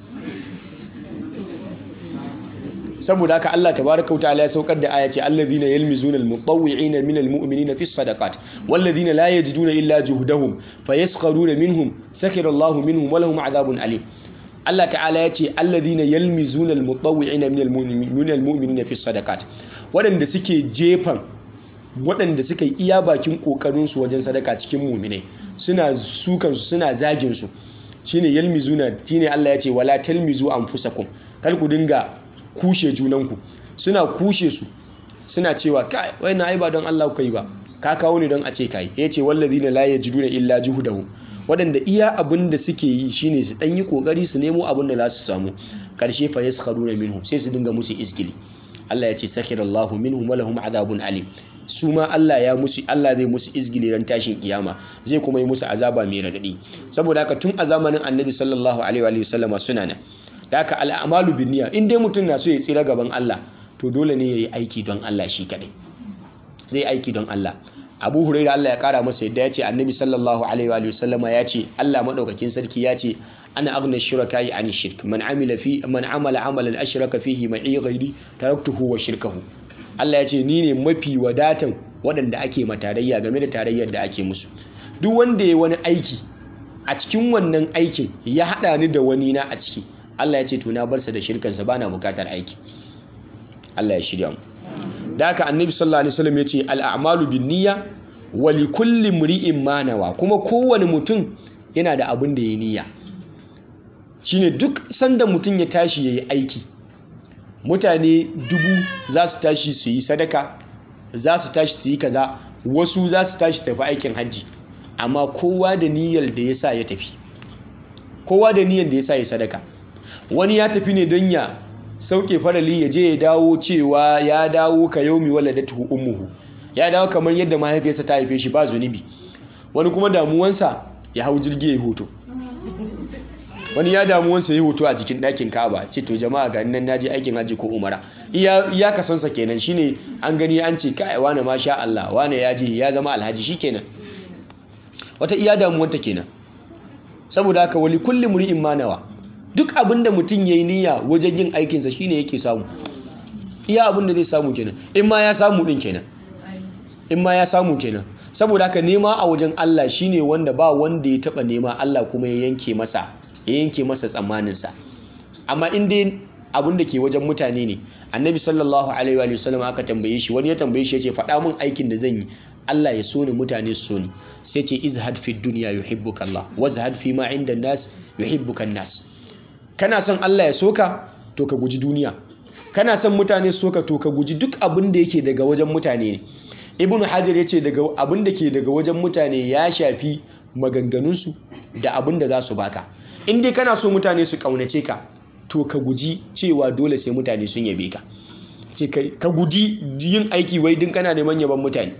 saboda haka Allah tabaraka ta'ala ya saukar da aya ce allazina yalmizuna almutawwi'ina minal mu'minina fi sadaqat wallazina la yajiduna illa juhdahum fayaskharuna minhum sakhira Allahu minhum wa lahum adhabun alim Allah ta'ala ya ce allazina yalmizuna almutawwi'ina minal mu'minina fi sadaqat waɗanda suke jefan waɗanda suka yi iya bakin ƙoƙarinsu wajen sadaka cikin muminai suna sukansu suna zaginsu shine yalmizuna shine Allah ya ce wala talmizu anfusakum kar ku dinga kushe junanku suna kushe su suna cewa kai wannan ai ba don Allah ku yi ba ka kawo ne don a ce kai ya ce wallazina la yajiduna illa juhdahum waɗanda iya abin da suke yi shine su ɗan yi ƙoƙari su nemo abin da za su samu ƙarshe fa yaskharuna minhum sai su dinga musu iskili Allah ya ce sakhirallahu minhum wa lahum adhabun alim su ma Allah ya musu Allah zai musu izgili ran tashin kiyama zai kuma yi musu azaba mai radadi saboda haka tun a zamanin Annabi sallallahu alaihi wa sallama suna nan da haka al'amalu bin niyya in dai mutum na so ya tsira gaban Allah to dole ne yayi aiki don Allah shi kadai zai aiki don Allah Abu Hurairah Allah ya kara masa yadda ya ce Annabi sallallahu alaihi wa sallama ya ce Allah madaukakin sarki ya ce ana aghna shuraka'i an shirk man amila fi man amala amalan ashraka fihi ma'i ghairi taraktuhu wa shirkahu Allah ya ce ni ne mafi wadatan waɗanda ake matarayya game da tarayyar da ake musu duk wanda ya wani aiki a cikin wannan aikin ya haɗa ni da wani na a ciki Allah ya ce to na barsa da shirkansa bana bukatar aiki Allah ya shirya mu da haka annabi sallallahu alaihi wasallam ya ce al'amalu bin niyya wa li kulli mri'in ma nawa kuma kowane mutum yana da abin da ya niyya shine duk sanda mutum ya tashi yayi aiki mutane dubu za su tashi su yi sadaka za su tashi su yi kaza wasu za su tashi tafi aikin hajji amma kowa da niyyar da ya sa ya tafi kowa da niyyar da ya sa ya sadaka wani ya tafi ne don ya sauke farali ya je ya dawo cewa ya dawo ka yaumi waladatuhu ummuhu ya dawo kamar yadda mahaifiyarsa ta haife shi ba zunubi wani kuma damuwansa ya hau jirgi ya hoto wani ya damuwansa ya hoto a jikin ɗakin kaba ce to jama'a ga nan naje aikin hajji ko umara iya kasansa kenan shine an gani an ce kai wane ma sha Allah wane ya je ya zama alhaji shikenan wata iya damuwanta kenan saboda haka wali kulli mri'in ma nawa duk abinda mutum yayi niyya wajen yin aikinsa shine yake samu iya abinda zai samu kenan in ma ya samu din kenan in ma ya samu kenan saboda haka nema a wajen Allah shine wanda ba wanda ya taba nema Allah kuma ya yanke masa ya yanke masa tsammaninsa amma in dai abin da ke wajen mutane ne annabi sallallahu alaihi wa sallam aka tambaye shi wani ya tambaye shi ya ce faɗa min aikin da zan yi Allah ya so ni mutane su so ni sai ce izhad fi dunya yuhibbuka Allah wazhad fi ma inda nas yuhibbuka nas kana son Allah ya soka to ka guji duniya kana son mutane su soka to ka guji duk abin da yake daga wajen mutane ne ibnu hajar ya ce daga abin da ke daga wajen mutane ya shafi maganganunsu da abin da za su baka in dai kana so mutane su kaunace ka to ka guji cewa dole sai mutane sun yabe ka ce ka guji yin aiki wai din kana neman yaban mutane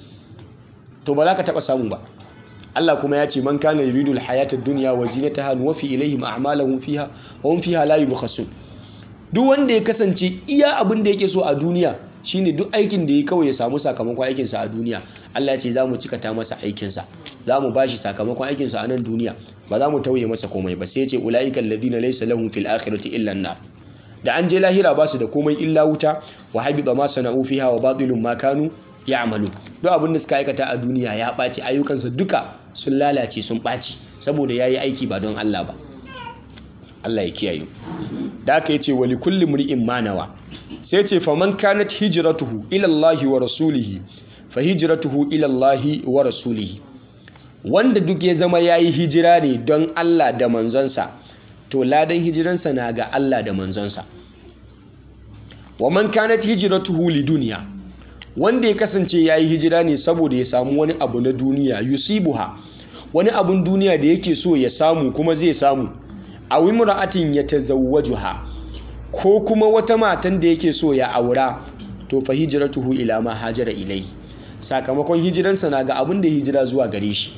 to ba za ka taba samu ba Allah kuma ya ce man kana yuridu alhayata ad-dunya wa zinataha nuwaffi ilayhim a'malahum fiha wa hum fiha la yubkhasun duk wanda ya kasance iya abin da yake so a duniya shine duk aikin da ya kawai ya samu sakamakon aikinsa a duniya Allah ya ce za mu cikata masa aikinsa za mu ba shi sakamakon aikinsa a nan duniya ba za mu tauye masa komai ba sai ya ce ula'ikan ladina laysa lahum fil akhirati illa an da an je lahira ba su da komai illa wuta wa habita ma sana'u fiha wa batilun ma kanu ya'malu duk abin da suka aikata a duniya ya ɓaci ayyukansa duka sun lalace sun ɓaci saboda yayi aiki ba don Allah ba Allah ya kiyaye da aka yace wali kulli mri'in manawa sai ce faman kanat hijratuhu ila Allah wa rasulihi fa hijratuhu ila Allah wa rasulihi wanda duk ya zama yayi hijira ne don Allah da manzonsa to ladan hijiransa na ga Allah da manzonsa wa man kanat hijratuhu lidunya wanda ya kasance ya yi hijira ne saboda ya samu wani abu na duniya yusibuha wani abun duniya da yake so ya samu kuma zai samu a wimra'atin ya tazawwajuha ko kuma wata matan da yake so ya aura to fa hijratuhu ila ma hajara ilai sakamakon hijiransa na ga abin da hijira zuwa gare shi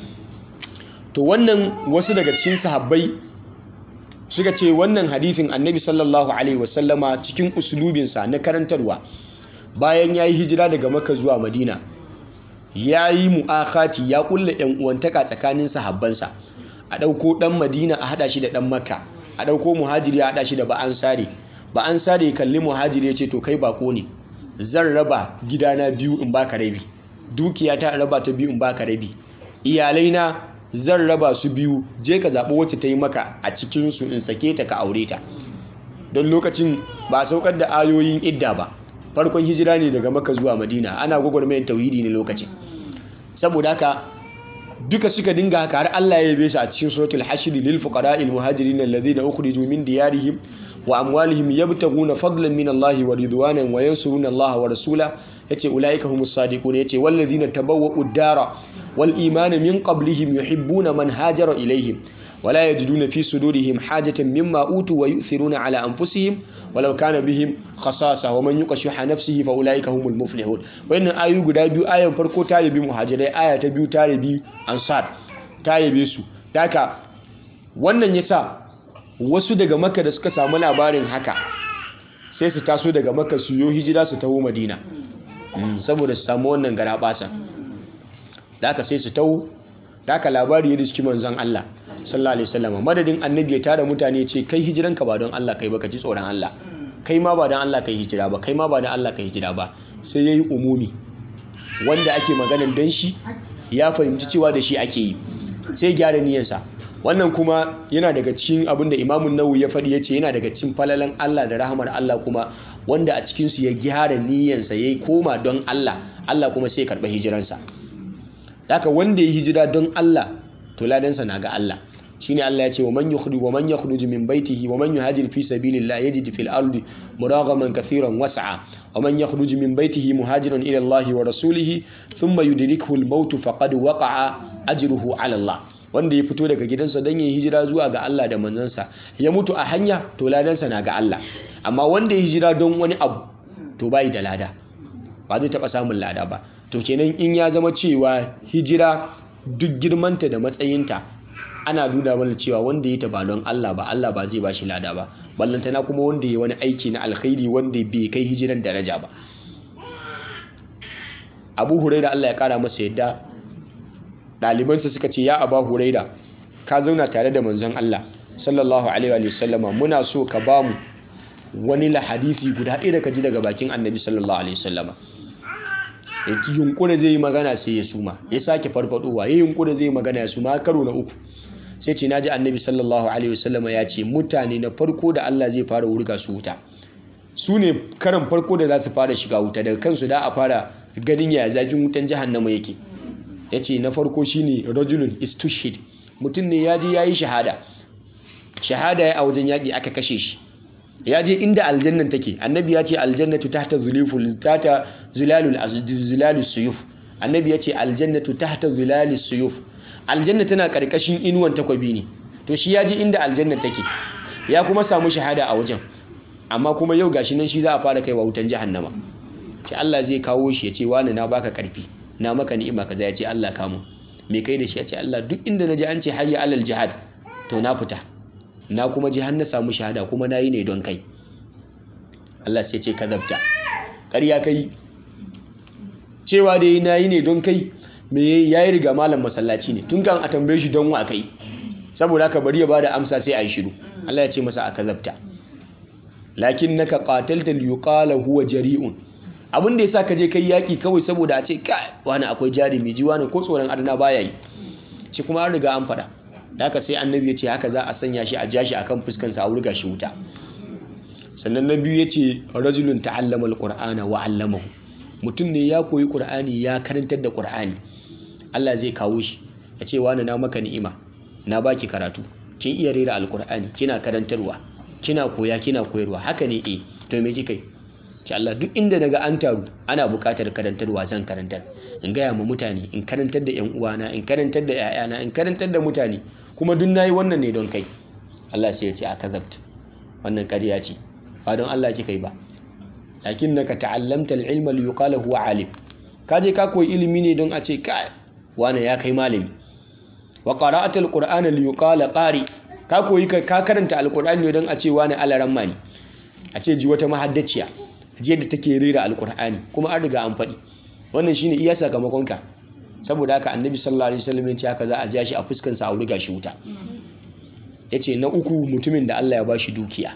to wannan wasu daga cikin sahabbai suka ce wannan hadithin annabi sallallahu alaihi wasallama cikin usulubinsa na karantarwa bayan ya yi hijira daga maka zuwa madina ya yi mu'akati ya kulla yan uwantaka tsakanin sahabbansa a ɗauko ɗan madina a haɗa shi da ɗan makka a ɗauko muhajiri a haɗa shi da ba'an sare ba'an sare kalli muhajiri ya ce to kai bako ne zan raba gidana biyu in baka rabi dukiya ta raba ta biyu in baka rabi iyalaina zan raba su biyu je ka zaɓi wacce ta yi maka a cikinsu in sake ta ka aure ta don lokacin ba a saukar da ayoyin idda ba farkon hijira ne daga maka zuwa madina ana gwagwarmayar tauhidi ne lokacin saboda haka duka suka dinga haka har Allah ya yabe su a cikin suratul hashr lil fuqara'il muhajirin alladhina ukhriju min diyarihim wa amwalihim yabtaghuna fadlan min Allah wa ridwanan wa yansuruna Allah wa rasula yace ulaika humus sadiqun yace walladhina tabawwa'u ad-dara wal imana min qablihim yuhibbuna man hajara ilayhim ولا يجدون في صدورهم حاجة مما أوتوا ويؤثرون على أنفسهم ولو كان بهم خصاصة ومن يوق شح نفسه فأولئك هم المفلحون وإن آيو guda biyu ayan farko ta yabi muhajirai aya ta biyu ta yabi ansar ta yabe su daka wannan yasa wasu daga makka da suka samu labarin haka sai su taso daga makka su yo hijira su taho madina saboda su samu wannan garabasa daka sai su taho daka labari ya riski manzon Allah sallallahu alaihi wasallam madadin annabi ya tara mutane ce kai hijiranka ba don Allah kai ba ka ji tsoron Allah kai ma ba don Allah kai hijira ba kai ma ba don Allah kai hijira ba sai yayi umumi wanda ake maganan dan shi ya fahimci cewa da shi ake yi sai gyara niyyarsa wannan kuma yana daga cikin abin da imamun nawawi ya faɗi ya ce yana daga cikin falalan Allah da rahamar Allah kuma wanda a cikinsu ya gyara niyyarsa ya yi koma don Allah Allah kuma sai ya karɓa hijiransa haka wanda ya hijira don Allah to ladansa na ga Allah shine Allah ya ce wa man yukhruj wa man yakhruj min baitihi wa man yuhajir fi sabilillah yajid fil ardi muragaman kathiran was'a wa man yakhruj min baitihi muhajiran ila Allah wa rasulih thumma yudrikuhu al-maut faqad waqa'a ajruhu ala Allah wanda ya fito daga gidansa don ya hijira zuwa ga Allah da manzansa ya mutu a hanya to ladansa na ga Allah amma wanda ya hijira don wani abu to bai da lada ba zai taɓa samun lada ba to kenan in ya zama cewa hijira duk girmanta da matsayinta ana nuna mana cewa wanda ya ba don Allah ba Allah ba zai bashi lada ba ballantana kuma wanda ya wani aiki na alkhairi wanda bai kai hijiran daraja ba Abu Huraira Allah ya kara masa yadda ɗalibansa suka ce ya Aba Huraira ka zauna tare da manzon Allah sallallahu alaihi wa sallama muna so ka bamu wani lahadisi guda ɗaya da ka ji daga bakin annabi sallallahu alaihi wa sallama yunkura zai yi magana sai ya suma ya sake farfadowa ya yunkura zai yi magana ya suma karo na uku sai ce naji annabi sallallahu alaihi wasallama ya ce mutane na farko da Allah zai fara wurga su wuta su ne karan farko da za su fara shiga wuta daga kansu da a fara ganin ya zafin wutan jahannama yake ya ce na farko shine rajulun istushid mutum ne ya je ya yi shahada shahada ya a wajen yaƙi aka kashe shi ya je inda aljannan take annabi ya ce aljannatu tahta zuluful tahta zilalul zilalus suyuf annabi ya ce aljannatu tahta zilalus suyuf aljanna tana karkashin inuwan takwabi ne to shi ya je inda aljanna take ya kuma samu shahada a wajen amma kuma yau gashi nan shi za a fara kaiwa wutan jahannama ce Allah zai kawo shi ya ce wani na baka karfi na maka ni'ima kaza ya ce Allah kamu me kai da shi ya ce Allah duk inda na ji an ce hayya alal jihad to na fita na kuma ji har na samu shahada kuma na yi ne don kai Allah sai ce kazabta ƙarya kai cewa da yi na yi ne don kai me ya yi riga malam masallaci ne tun kan a tambaye shi don wa kai saboda haka bari ya bada amsa sai a yi shiru Allah ya ce masa a kazabta lakin naka qatalta liyuqala huwa jari'un abin da yasa ka je kai yaki kawai saboda a ce kai wani akwai jarumi ji wani ko tsoron adana baya yi shi kuma an riga an faɗa da haka sai annabi ya ce haka za a sanya shi a jashi akan fuskansa a wurga shi wuta sannan na biyu ya ce rajulun ta'allama alqur'ana wa 'allamahu mutum ne ya koyi qur'ani ya karantar da qur'ani Allah zai kawo shi ya ce wani na maka ni'ima na baki karatu kin iya rera alqur'ani kina karantarwa kina koya kina koyarwa haka ne eh to me kika yi ce Allah duk inda daga an taru ana buƙatar karantarwa zan karantar in gaya ma mutane in karantar da yan uwana in karantar da ƴaƴana in karantar da mutane kuma duk nayi wannan ne don kai Allah sai ya ce a kazabt wannan ƙarya ce ba don Allah kika yi ba lakinnaka ta'allamta al-ilma li yuqala huwa alim ka je ka koyi ilimi ne don a ce kai wane ya kai malami wa qara'ata al-qur'ana li yuqala qari ka koyi ka karanta al-qur'ani ne don a ce wane alaramma ne a ce ji wata mahaddaciya ji yadda take rera al-qur'ani kuma an riga an faɗi wannan shine iya sakamakonka saboda haka annabi sallallahu alaihi wasallam ya ce haka za a ja shi a fuskansa a wurga shi wuta yace na uku mutumin da Allah ya bashi dukiya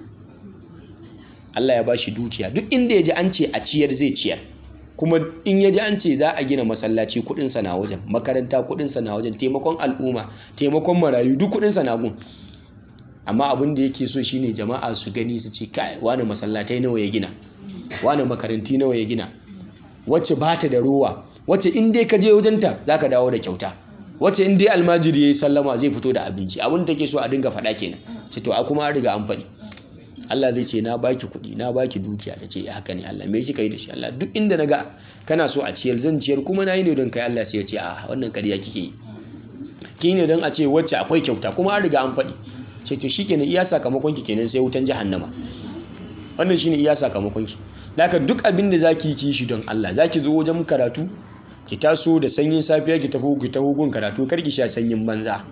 Allah ya bashi dukiya duk inda ya ji an ce a ciyar zai ciyar kuma in ya ji an ce za a gina masallaci kudinsa na wajen makaranta kudinsa na wajen taimakon al'umma taimakon marayu duk kudinsa na gun amma abin da yake so shine jama'a su gani su ce kai wani masallatai nawa ya gina wani makaranti nawa ya gina wacce ba ta da ruwa wacce in dai ka je wajenta za ka dawo da kyauta wacce in dai almajiri ya yi sallama zai fito da abinci abin da take so a dinga faɗa kenan ce to a kuma an riga an faɗi Allah zai ce na baki kuɗi na baki dukiya ta ce haka ne Allah me kika yi da shi Allah duk inda naga kana so a ciyar zan ciyar kuma na yi ne don kai Allah sai ya ce a wannan ƙarya kike yi ki ne don a ce wacce akwai kyauta kuma an riga an faɗi ce to shikenan iya sakamakon ki kenan sai wutan jahannama wannan shine iya sakamakon ki haka duk abin da zaki yi shi don Allah zaki zo wajen karatu ki taso da sanyin safiya ki tafi ki taho gun karatu kar ki sha sanyin banza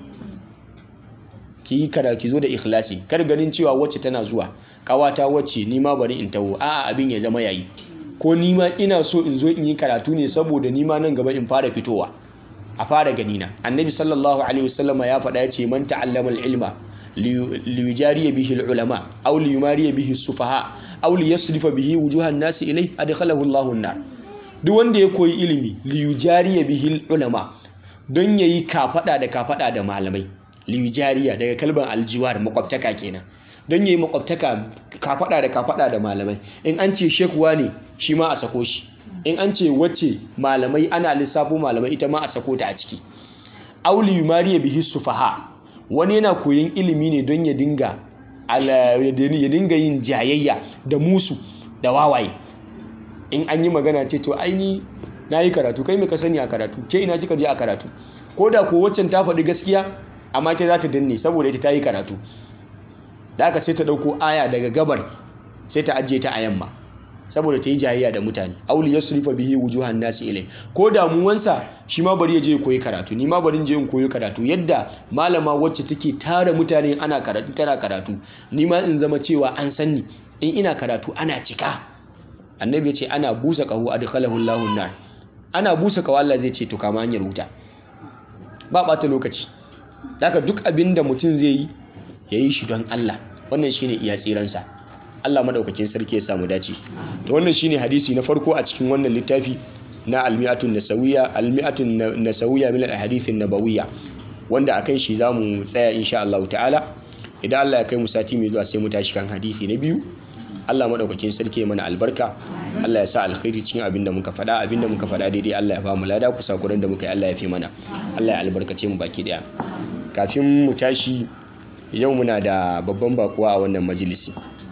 ki yi karatu ki zo da ikhlasi kar ganin cewa wacce tana zuwa kawata wacce ni ma bari in taho a'a abin ya zama yayi ko ni ma ina so in zo in yi karatu ne saboda ni ma nan gaba in fara fitowa a fara ganina annabi sallallahu alaihi wasallama ya faɗa ya ce man ta'allama al-ilma liyujariya bihi al-ulama aw liyumariya bihi as-sufaha aw liyasrifa bihi wujuhan nasi ilai adkhalahu Allahu an-nar duk wanda ya koyi ilimi liyujariya bihi al-ulama don yayi kafada da kafada da malamai liyujariya daga kalban aljiwar makwabtaka kenan don yayi makwabtaka kafada da kafada da malamai in an ce shekuwa ne shi ma a sako shi in an ce wacce malamai ana lissafo malamai ita ma a sako ta a ciki aw liyumariya bihi sufaha wani yana koyon ilimi ne don ya dinga ya dinga yin jayayya da musu da wawaye in an yi magana ce to aini na yi karatu kai mai ka sani a karatu ke ina kika je a karatu ko da ko waccan ta faɗi gaskiya amma ta za ta danne saboda ita ta yi karatu da aka sai ta ɗauko aya daga gabar sai ta ajiye ta a yamma saboda ta yi jayayya da mutane auli ya surifa bihi wujuhan nasi ilai ko damuwansa shi ma bari ya je ya koyi karatu ni ma bari in je in koyi karatu yadda malama wacce take tara mutane ana karatu tana karatu ni ma in zama cewa an sanni in ina karatu ana cika annabi ya ce ana busa qahu adkhalahu Allahu nar ana busa qahu Allah zai ce to kama hanyar wuta ba bata lokaci haka duk abin da mutum zai yi yayi shi don Allah wannan shine iya tsiransa Allah madaukakin sarki ya samu dace to wannan shine hadisi na farko a cikin wannan littafi na almi'atun nasawiya almi'atun nasawiya min alahadith nabawiyya wanda akan shi zamu tsaya insha Allah ta'ala idan Allah ya kai mu sati mai zuwa sai mu tashi kan hadisi na biyu Allah madaukakin sarki ya mana albarka Allah ya sa alkhairi cikin abin da muka faɗa abin da muka faɗa daidai Allah ya ba mu lada kusa kuren da muka yi Allah ya fi mana Allah ya albarkace mu baki daya kafin mu tashi yau muna da babban bakuwa a wannan majalisi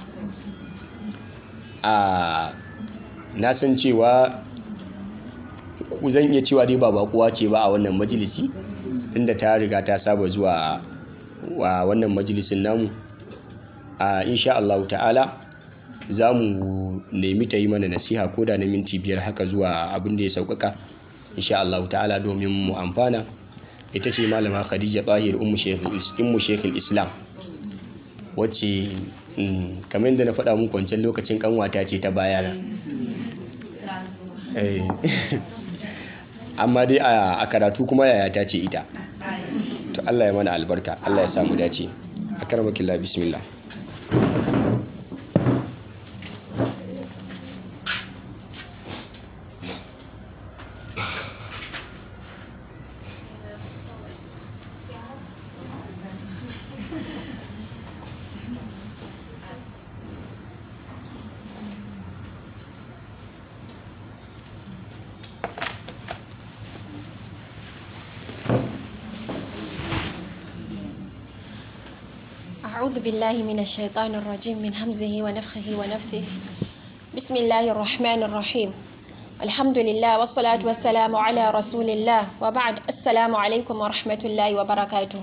a na san cewa zan iya cewa dai ba bakuwa ce ba a wannan majalisi inda ta riga ta saba zuwa wa wannan majalisin namu a insha Allah ta'ala za mu nemi ta yi mana nasiha ko da na minti biyar haka zuwa abin da ya sauƙaƙa insha Allah ta'ala domin mu amfana ita ce malama khadija tahir ummu shekul islam wacce kamar yadda na faɗa muku wancan lokacin kanwata ce ta bayana amma dai a karatu kuma yaya ta ce ita to Allah ya mana albarka Allah ya samu dace a karmakilla bismillah أعوذ بالله من الشيطان الرجيم من همزه ونفخه ونفثه بسم الله الرحمن الرحيم الحمد لله والصلاة والسلام على رسول الله وبعد السلام عليكم ورحمة الله وبركاته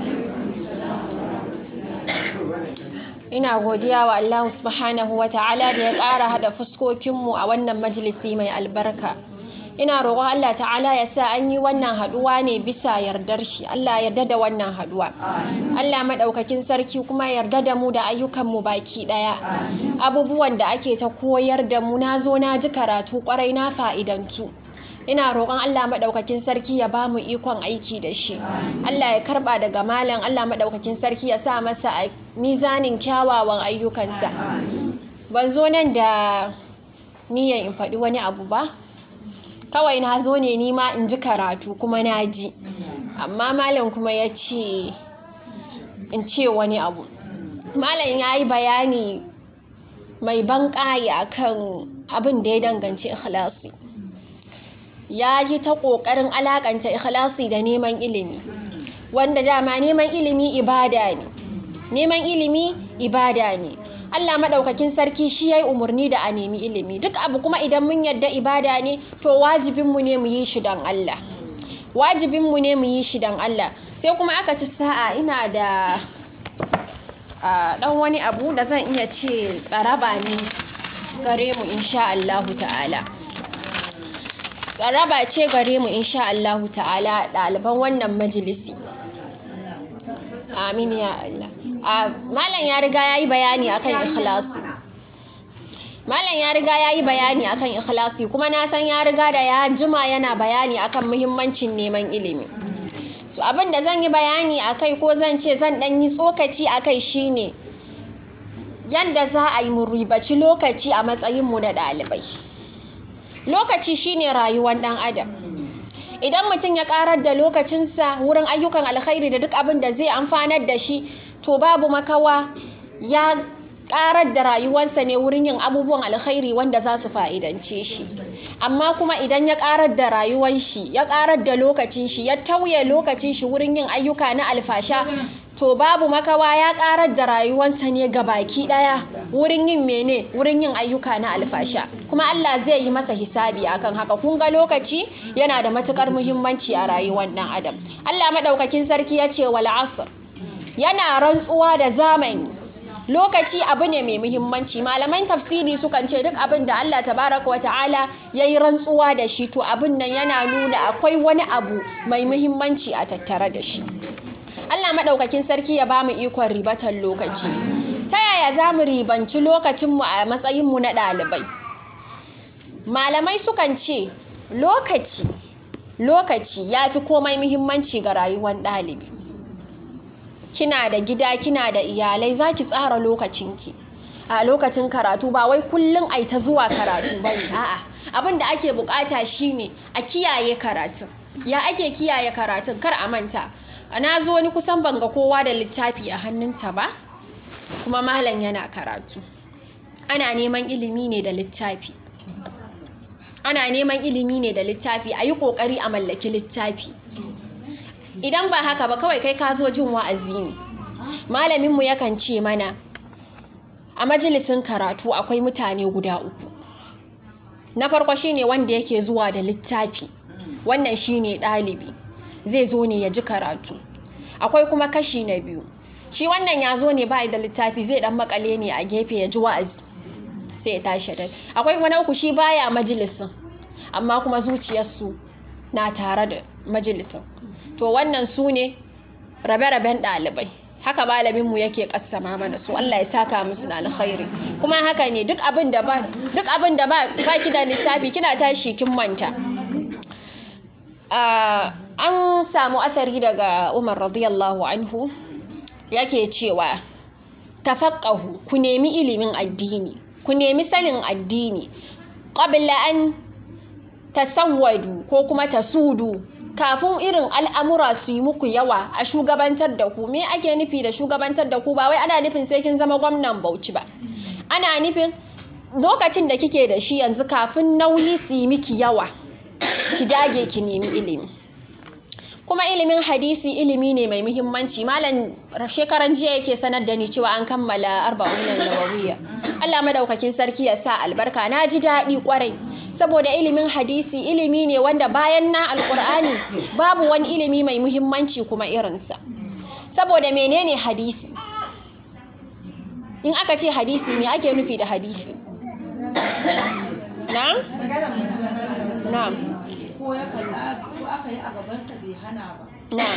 ina godiya wa Allah subhanahu wa ta'ala da ya ƙara haɗa fuskokinmu a wannan majalisi mai albarka ina roƙon Allah ta'ala ya sa an yi wannan haɗuwa ne bisa yardar shi Allah yarda da wannan haɗuwa Allah maɗaukakin sarki kuma yarda da mu da ayyukanmu baki ɗaya abubuwan da ake ta koyar da mu na zo na ji karatu ƙwarai na fa'idantu ina roƙon Allah maɗaukakin sarki ya ba mu ikon aiki da shi Allah ya karɓa daga malam Allah maɗaukakin sarki ya sa masa a mizanin kyawawan ayyukansa ban zo nan da niyyar in faɗi wani abu ba kawai na zo ne nima in ji karatu kuma na ji amma malam kuma ya ce in ce wani abu malam ya yi bayani mai ban ƙayi akan abin da ya danganci ikhlasi ya yi ta ƙoƙarin alaƙanta ikhlasi da neman ilimi wanda dama neman ilimi ibada ne neman ilimi ibada ne Allah maɗaukakin sarki shi ya yi umarni da a nemi ilimi duk abu kuma idan mun yadda ibada ne to wajibinmu ne mu yi shi don Allah wajibinmu ne mu yi shi don Allah sai kuma aka ci sa'a ina da ɗan wani abu da zan iya ce tsaraba ne gare mu insha Allahu ta'ala tsaraba ce gare mu insha Allahu ta'ala ɗaliban wannan majalisi amin ya Allah malam ya riga ya yi bayani akan ikhlasi malam ya riga ya yi bayani akan ikhlasi kuma na san ya riga da ya jima yana bayani akan muhimmancin neman ilimi so abin da zan yi bayani akai ko zan ce zan ɗan yi tsokaci akai shine yadda za a yi mu ribaci lokaci a matsayinmu na ɗalibai lokaci shine rayuwar ɗan adam idan mutum ya karar da lokacinsa wurin ayyukan alkhairi da duk abin da zai amfanar da shi to babu makawa ya karar da rayuwarsa ne wurin yin abubuwan alkhairi wanda za su fa'idance shi amma kuma idan ya karar da rayuwar shi ya karar da lokacin shi ya tauye lokacin shi wurin yin ayyuka na alfasha to babu makawa ya karar da rayuwarsa ne ga baki daya wurin yin mene wurin yin ayyuka na alfasha kuma Allah zai yi masa hisabi akan haka kun ga lokaci yana da matukar muhimmanci a rayuwar dan adam Allah madaukakin sarki ya ce wal asr yana rantsuwa da zamani lokaci abu ne mai muhimmanci malaman tafsiri sukan ce duk abin da Allah tabaraka wa ta'ala ya yi rantsuwa da shi to abin nan yana nuna akwai wani abu mai muhimmanci a tattare da shi Allah maɗaukakin sarki ya bamu ikon ribatar lokaci ta yaya za mu ribanci lokacinmu a matsayinmu na ɗalibai malamai sukan ce lokaci lokaci ya fi komai muhimmanci ga rayuwar ɗalibi kina da gida kina da iyalai za ki tsara lokacinki a lokacin karatu ba wai kullum ai ta zuwa karatu ba ne a'a abin da ake bukata shine a kiyaye karatun ya ake kiyaye karatun kar a manta na zo ni kusan banga kowa da littafi a hannunta ba kuma malam yana karatu ana neman ilimi ne da littafi ana neman ilimi ne da littafi a yi ƙoƙari a mallaki littafi idan ba haka ba kawai kai ka zo jin wa'azi ne malaminmu yakan ce mana a majalisin karatu akwai mutane guda uku na farko shine wanda yake zuwa da littafi wannan shine ɗalibi zai zo ne ya ji karatu akwai kuma kashi na biyu shi wannan ya zo ne bai da littafi zai dan makale ne a gefe ya ji wa'azi sai ya tashi dai akwai kuma na uku shi baya majalisin amma kuma zuciyarsu na tare da majalisin to wannan su ne rabe-raben ɗalibai haka malaminmu yake kassama mana su Allah ya saka musu da alkhairi kuma haka ne duk abin da ba duk abin da ba ki da littafi kina tashi kin manta an samu asari daga Umar radiyallahu anhu yake cewa tafaqahu ku nemi ilimin addini ku nemi sanin addini qabla an tasawwadu ko kuma tasudu kafin irin al'amura su yi muku yawa a shugabantar da ku me ake nufi da shugabantar da ku ba wai ana nufin sai kin zama gwamnan bauchi ba ana nufin lokacin da kike da shi yanzu kafin nauyi su yi miki yawa ki dage ki nemi ilimi kuma ilimin hadisi ilimi ne mai muhimmanci malam shekaran jiya yake sanar da ni cewa an kammala arba'un nawawiyya Allah madaukakin sarki ya sa albarka na ji daɗi kwarai saboda ilimin hadisi ilimi ne wanda bayan na alkur'ani babu wani ilimi mai muhimmanci kuma irinsa saboda menene hadisi in aka ce hadisi me ake nufi da hadisi na'am na'am ko ya kalla ko aka yi a gabansa bai hana ba na'am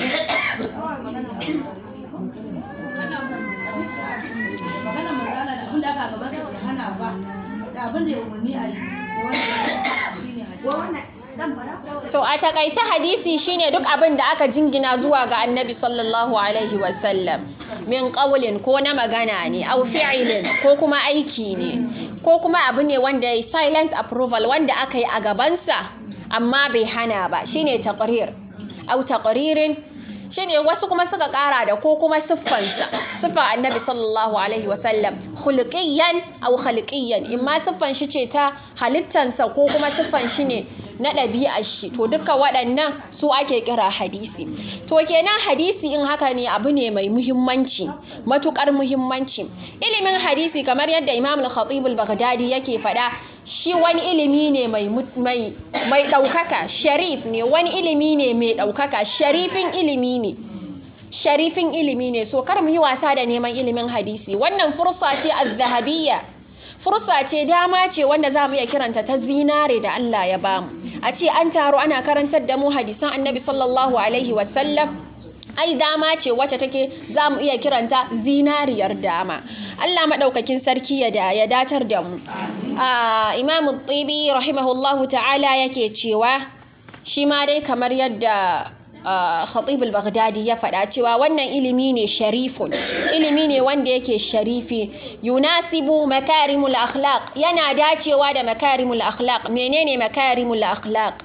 magana manzala da abin da aka a gabansa bai hana ba da abin da ya umarni a yi da wanda shine hadisi To a takaice hadisi shine duk abin da aka jingina zuwa ga annabi sallallahu alaihi wasallam min qawlin ko na magana ne au fi'ilin ko kuma aiki ne ko kuma abu ne wanda ya silent approval wanda aka yi a gabansa amma bai hana ba shine taqrir au taqririn shine wasu kuma suka kara da ko kuma siffansa siffa annabi sallallahu alaihi wasallam khuluqiyan au khaliqiyan imma siffan shi ce ta halittansa ko kuma siffan shi ne na ɗabi'ar shi to duka waɗannan su ake kira hadisi to kenan hadisi in haka ne abu ne mai muhimmanci matukar muhimmanci ilimin hadisi kamar yadda imam al-khatib al-baghdadi yake faɗa shi wani ilimi ne mai mai mai ɗaukaka sharif ne wani ilimi ne mai ɗaukaka sharifin ilimi ne sharifin ilimi ne so kar mu yi wasa da neman ilimin hadisi wannan fursa ce az-zahabiyya fursa ce dama ce wanda za mu iya kiranta ta zinare da Allah ya bamu a ce an taro ana karantar da mu hadisan annabi sallallahu alaihi wasallam ai dama ce wacce take za mu iya kiranta zinariyar dama Allah maɗaukakin sarki ya da ya datar da mu imamu tsibi rahimahullahu ta'ala yake cewa shi ma dai kamar yadda khatib al-baghdadi ya faɗa cewa wannan ilimi ne sharifun ilimi ne wanda yake sharifi yunasibu makarimul akhlaq yana dacewa da makarimul akhlaq menene makarimul akhlaq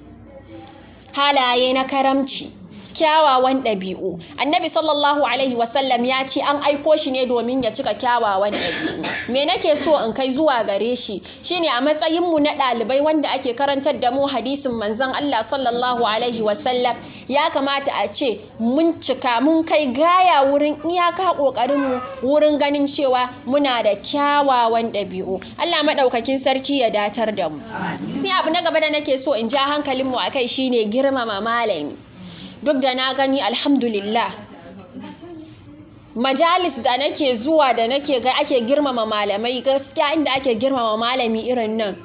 halaye na karamci kyawawan ɗabi'u annabi sallallahu alaihi wasallam ya ce an aiko shi ne domin ya cika kyawawan ɗabi'u me nake so in kai zuwa gare shi shine a matsayin mu na ɗalibai wanda ake karantar da mu hadisin manzon Allah sallallahu alaihi wasallam ya kamata a ce mun cika mun kai gaya wurin iyaka ƙoƙarin mu wurin ganin cewa muna da kyawawan ɗabi'u Allah maɗaukakin sarki ya datar da mu sai abu na gaba da nake so in ja hankalin mu akai shine girmama malami duk da na gani alhamdulillah majalis da nake zuwa da nake ga ake girmama malamai gaskiya inda ake girmama malami irin nan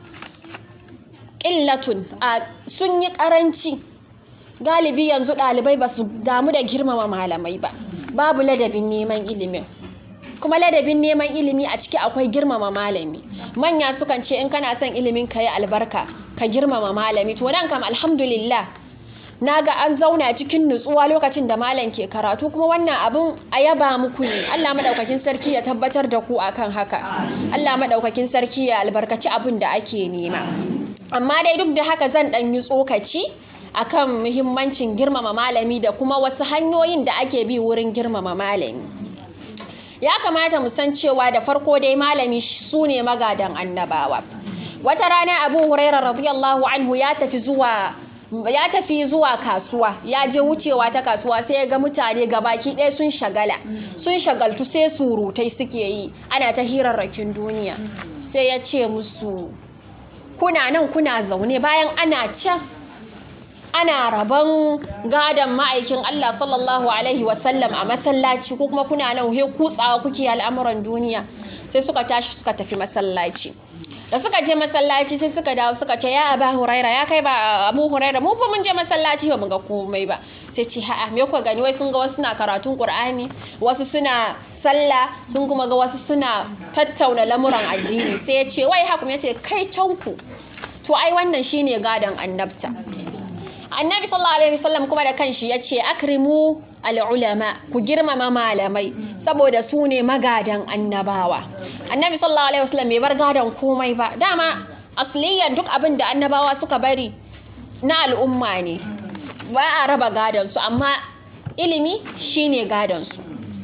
ƙillatun a sun yi ƙaranci galibi yanzu ɗalibai ba su damu da girmama malamai ba babu ladabin neman ilimin kuma ladabin neman ilimi a ciki akwai girmama malami manya sukan ce in kana son ilimin ka yi albarka ka girmama malami to nan kam alhamdulillah na ga an zauna cikin nutsuwa lokacin da malam ke karatu kuma wannan abin a yaba muku ne Allah madaukakin sarki ya tabbatar da ku akan haka Allah madaukakin sarki ya albarkaci abin da ake nema amma dai duk da haka zan dan yi tsokaci akan muhimmancin girmama malami da kuma wasu hanyoyin da ake bi wurin girmama malami ya kamata mu san cewa da farko dai malami su ne magadan annabawa wata rana abu huraira radiyallahu anhu ya tafi zuwa ya tafi zuwa kasuwa ya je wucewa ta kasuwa sai ya ga mutane gabaki ɗaya sun shagala sun shagaltu sai surutai suke yi ana ta hirarrakin duniya sai ya ce musu kuna nan kuna zaune bayan ana can ana rabon gadon ma'aikin Allah sallallahu alaihi wasallam a masallaci ko kuma kuna nan he kutsawa kuke al'amuran duniya sai suka tashi suka tafi masallaci da suka je masallaci sai suka dawo suka ce ya aba huraira ya kai ba abu huraira mu fa mun je masallaci ba mu ga komai ba sai ce ha'a me kuka gani wai sun ga wasu suna karatun qur'ani wasu suna sallah sun kuma ga wasu suna tattauna lamuran addini sai ya ce wai hakum ya ce kai canku to ai wannan shine gadon annabta annabi sallallahu alaihi wasallam kuma da kanshi ya ce akrimu al'ulama ku girmama malamai saboda su ne magadan annabawa annabi sallallahu alaihi wasallam bai bar gadon komai ba dama asliyan duk abin da annabawa suka bari na al'umma ne ba a raba gadon su amma ilimi shine gadon su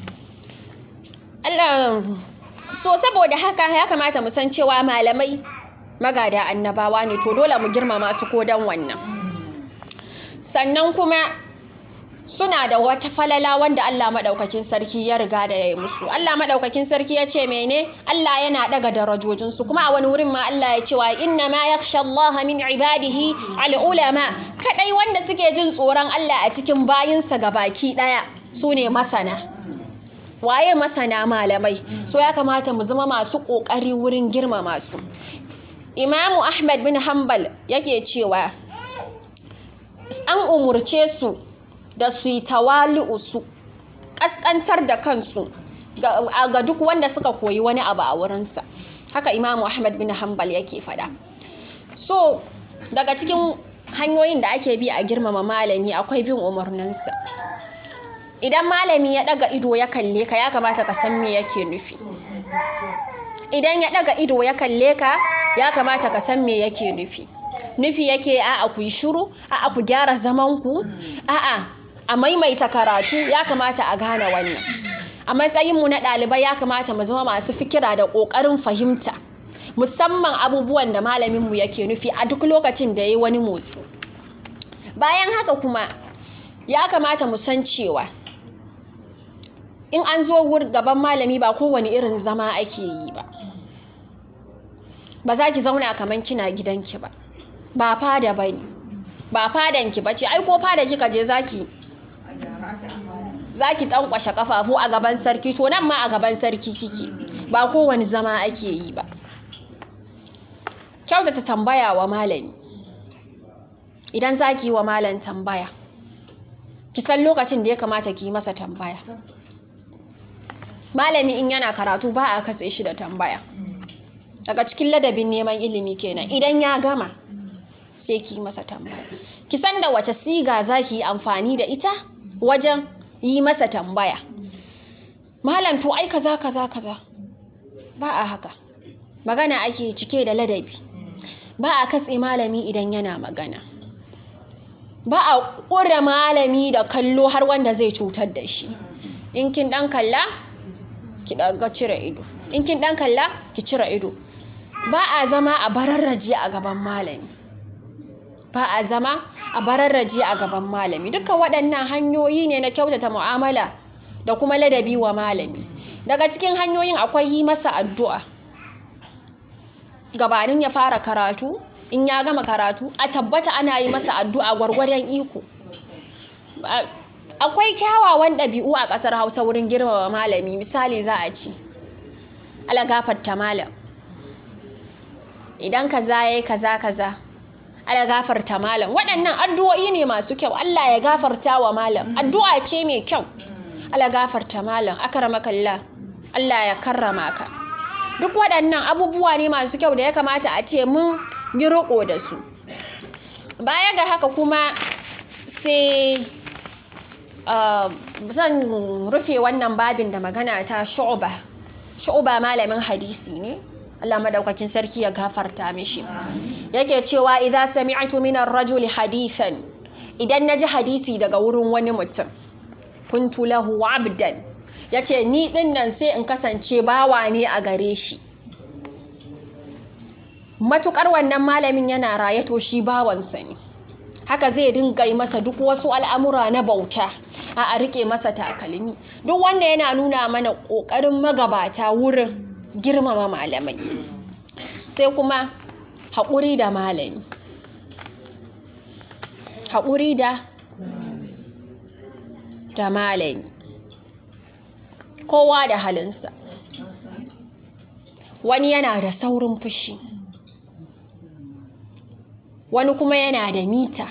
Allah so saboda haka ya kamata mu san cewa malamai magada annabawa ne to dole mu girmama su ko dan wannan sannan kuma suna da wata falala wanda Allah maɗaukakin sarki ya riga da ya yi musu Allah maɗaukakin sarki ya ce mene Allah yana ɗaga darajojinsu kuma a wani wurin ma Allah ya ce wa inna ma yakhsha Allah min ibadihi al ulama kadai wanda suke jin tsoron Allah a cikin bayinsa baki ɗaya su ne masana waye masana malamai so ya kamata mu zama masu ƙoƙari wurin girmama su Imamu Ahmad bin Hanbal yake cewa an umurce su da su yi tawali'u su ƙasƙantar da kansu ga duk wanda suka koyi wani abu a wurinsa haka imamu ahmad bin hanbal yake fada so daga cikin hanyoyin da ake bi a girmama malami akwai bin umarninsa idan malami ya ɗaga ido ya kalle ka ya kamata ka san me yake nufi idan ya ɗaga ido ya kalle ka ya kamata ka san me yake nufi nufi yake a'a ku yi shiru a'a ku gyara zamanku a'a a maimaita karatu ya kamata a gane wannan a matsayinmu na ɗalibai ya kamata mu zama masu fikira da ƙoƙarin fahimta musamman abubuwan da malaminmu yake nufi a duk lokacin da ya yi wani motsi bayan haka kuma ya kamata mu san cewa in an zo gaban malami ba kowane irin zama ake yi ba ba za ki zauna kamar kina gidanki ba ba fada ba ne ba fadanki ba ce ai ko fada kika je zaki zaki tankwashe kafafu a gaban sarki to nan ma a gaban sarki kike ba kowane zama ake yi ba kyautata tambaya wa malami idan zaki yi wa malam tambaya ki san lokacin da ya kamata ki yi masa tambaya malami in yana karatu ba a katse shi da tambaya daga cikin ladabin neman ilimi kenan idan ya gama sai ki masa tambaya ki san da wace siga za ki yi amfani da ita wajen yi masa tambaya malam to ai kaza kaza kaza ba a haka magana ake cike da ladabi ba a katse malami idan yana magana ba a ƙura malami da kallo har wanda zai cutar da shi in kin ɗan kalla ki ɗaga cire ido in kin ɗan kalla ki cire ido ba a zama a bararraje a gaban malami ba a zama a bararraje a gaban malami dukkan waɗannan hanyoyi ne na kyautata mu'amala da kuma ladabi wa malami daga cikin hanyoyin akwai yi masa addu'a gabanin ya fara karatu in ya gama karatu a tabbata ana yi masa addu'a gwargwadon iko akwai kyawawan ɗabi'u a ƙasar hausa wurin girmama malami misali za a ci ala gafarta malam idan kaza yayi kaza kaza ala gafarta malam waɗannan addu'o'i ne masu kyau Allah ya gafarta wa malam addu'a ce mai kyau ala gafarta malam akramakallah Allah ya karrama ka duk waɗannan abubuwa ne masu kyau da ya kamata a ce mun yi riƙo da su baya ga haka kuma sai zan rufe wannan babin da magana ta shu'uba shu'uba malamin hadisi ne Allah madaukakin sarki ya gafarta mishi yake cewa idza sami'tu min ar-rajuli hadithan idan naji hadisi daga wurin wani mutum kuntu lahu abdan yace ni din nan sai in kasance bawa ne a gare shi matukar wannan malamin yana raye to shi bawansa ne haka zai dinga yi masa duk wasu al'amura na bauta a a rike masa takalmi duk wanda yana nuna mana ƙoƙarin magabata wurin girmama malamai sai kuma haƙuri da malami haƙuri da da malami kowa da halinsa wani yana da saurin fushi wani kuma yana da mita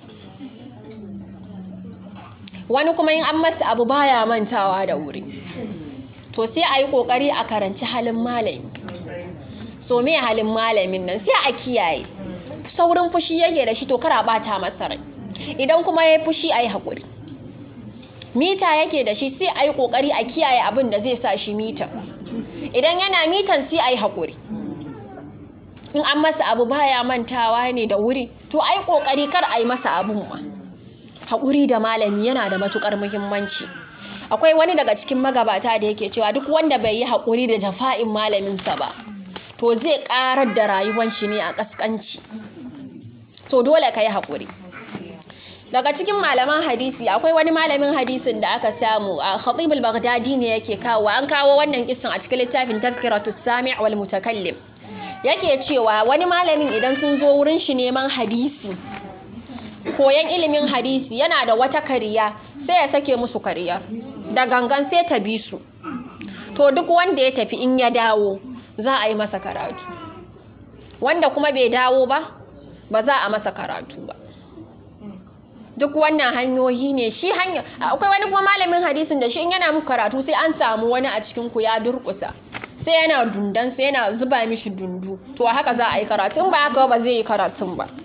wani kuma in an masa abu baya mantawa da wuri to sai a yi ƙoƙari a karanci halin malami so me halin malamin nan sai a kiyaye saurin fushi yake da shi to kara bata masa rai idan kuma ya yi fushi a yi haƙuri mita yake da shi sai a yi ƙoƙari a kiyaye abin da zai sa shi mita idan yana mitan sai a yi haƙuri in an masa abu baya mantawa ne da wuri to ai ƙoƙari kar a yi masa abun ma haƙuri da malami yana da matuƙar muhimmanci akwai wani daga cikin magabata da yake cewa duk wanda bai yi haƙuri da jafa'in malaminsa ba to zai ƙarar da rayuwan shi ne a ƙasƙanci to dole ka yi haƙuri daga cikin malaman hadisi akwai wani malamin hadisin da aka samu a khatib al-baghdadi ne yake kawo an kawo wannan kisan a cikin littafin tazkiratu sami' wal mutakallim yake cewa wani malamin idan sun zo wurin shi neman hadisi koyan ilimin hadisi yana da wata kariya sai ya sake musu kariya da gangan sai ta bi su to duk wanda ya tafi in ya dawo za a yi masa karatu wanda kuma bai dawo ba ba za a masa karatu ba duk wannan hanyoyi ne shi hanya akwai wani kuma malamin hadisin da shi in yana muku karatu sai an samu wani a cikin ku ya durkusa sai yana dundan sai yana zuba mishi dundu to haka za a yi karatu in ba haka ba zai yi karatun ba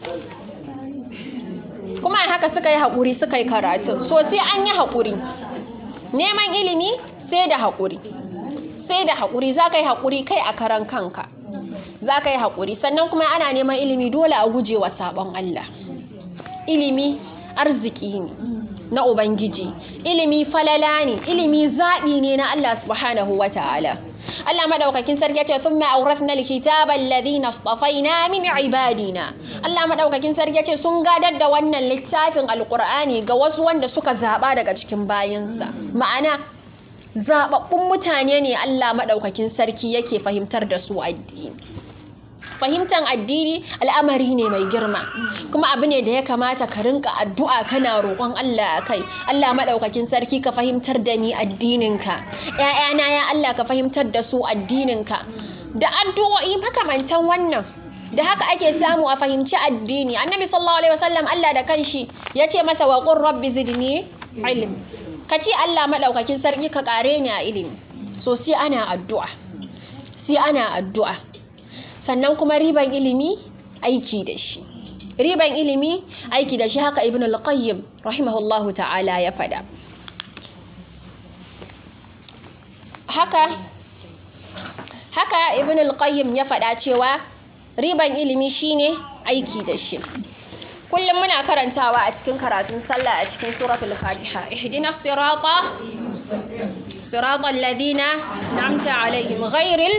kuma haka suka yi haƙuri suka yi karatun so sai an yi haƙuri neman ilimi sai da haƙuri sai da haƙuri za ka yi haƙuri kai a karan kanka za ka yi haƙuri sannan kuma ana neman ilimi dole a guje wa sabon Allah ilimi arziki ne na Ubangiji ilimi falala ne ilimi zaɓi ne na Allah subhanahu wa ta'ala Allah madaukakin sarki ya ce thumma awrathna alkitaba alladhina istafaina min ibadina Allah madaukakin sarki ya ce sun gadar da wannan littafin alqur'ani ga wasu wanda suka zaba daga cikin bayinsa ma'ana zababbun mutane ne Allah madaukakin sarki yake fahimtar da su addini fahimtar addini al'amari ne mai girma kuma abu ne da ya kamata ka rinka addu'a kana roƙon Allah a kai Allah maɗaukakin sarki ka fahimtar da ni addininka ‘ya'yana ya Allah ka fahimtar da su addininka da addu'o'i makamantan wannan da haka ake samu a fahimci addini annabi sallallahu alaihi wasallam Allah da kanshi ya ce masa wa qur rabbi zidni ilm ka ce Allah maɗaukakin sarki ka ƙare ni a ilimi so sai ana addu'a sai ana addu'a sannan kuma riban ilimi aiki da shi riban ilimi aiki da shi haka ibn al-qayyim rahimahullahu ta'ala ya fada haka haka ibn al-qayyim ya fada cewa riban ilimi shine aiki da shi kullum muna karantawa a cikin karatun sallah a cikin suratul fatiha ihdinas sirata siratal ladina an'amta alaihim ghairil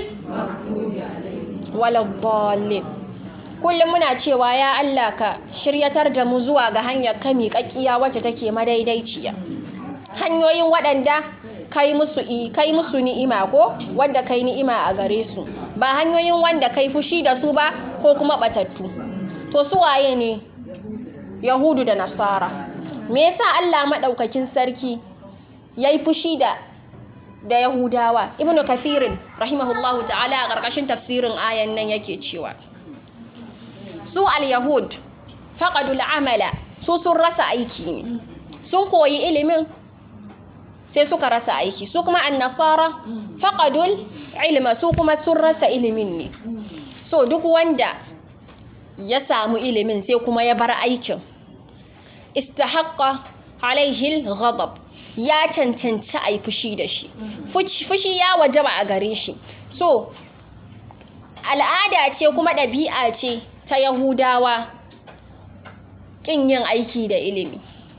waladdallin kullum muna cewa ya Allah ka shiryatar da mu zuwa ga hanyar kami kakkiya wacce take madaidaiciya hanyoyin waɗanda kai musu kai musu ni'ima ko wanda kai ni'ima a gare su ba hanyoyin wanda kai fushi da su ba ko kuma batattu to su waye ne yahudu da nasara me yasa Allah madaukakin sarki yayi fushi da da Yahudawa Ibn Kathirin rahimahullahu ta'ala a ƙarƙashin tafsirin ayan nan yake cewa su al-Yahud faqadul amala su sun rasa aiki ne sun koyi ilimin sai suka rasa aiki su kuma an-nasara faqadul ilma su kuma sun rasa ilimin ne so duk wanda ya samu ilimin sai kuma ya bar aikin istahaqqa alaihi al-ghadab ya cancanci a yi fushi da shi fushi ya wajaba a gare shi so al'ada ce kuma ɗabi'a ce ta yahudawa ƙin yin aiki da ilimi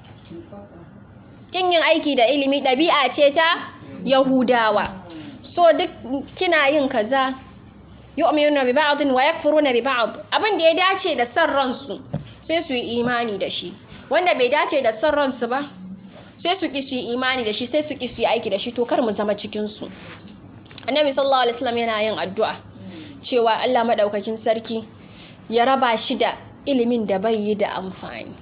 ƙin yin aiki da ilimi ɗabi'a ce ta yahudawa so duk kina yin kaza yu'minuna bi ba'd wa yakfuruna bi ba'd abin da ya dace da san ransu sai su yi imani da shi wanda bai dace da san ransu ba sai su ki su yi imani da shi sai su ki su yi aiki da shi to kar mu zama cikin su annabi sallallahu alaihi wasallam yana yin addu'a cewa Allah madaukakin sarki ya raba shi da ilimin da bai yi da amfani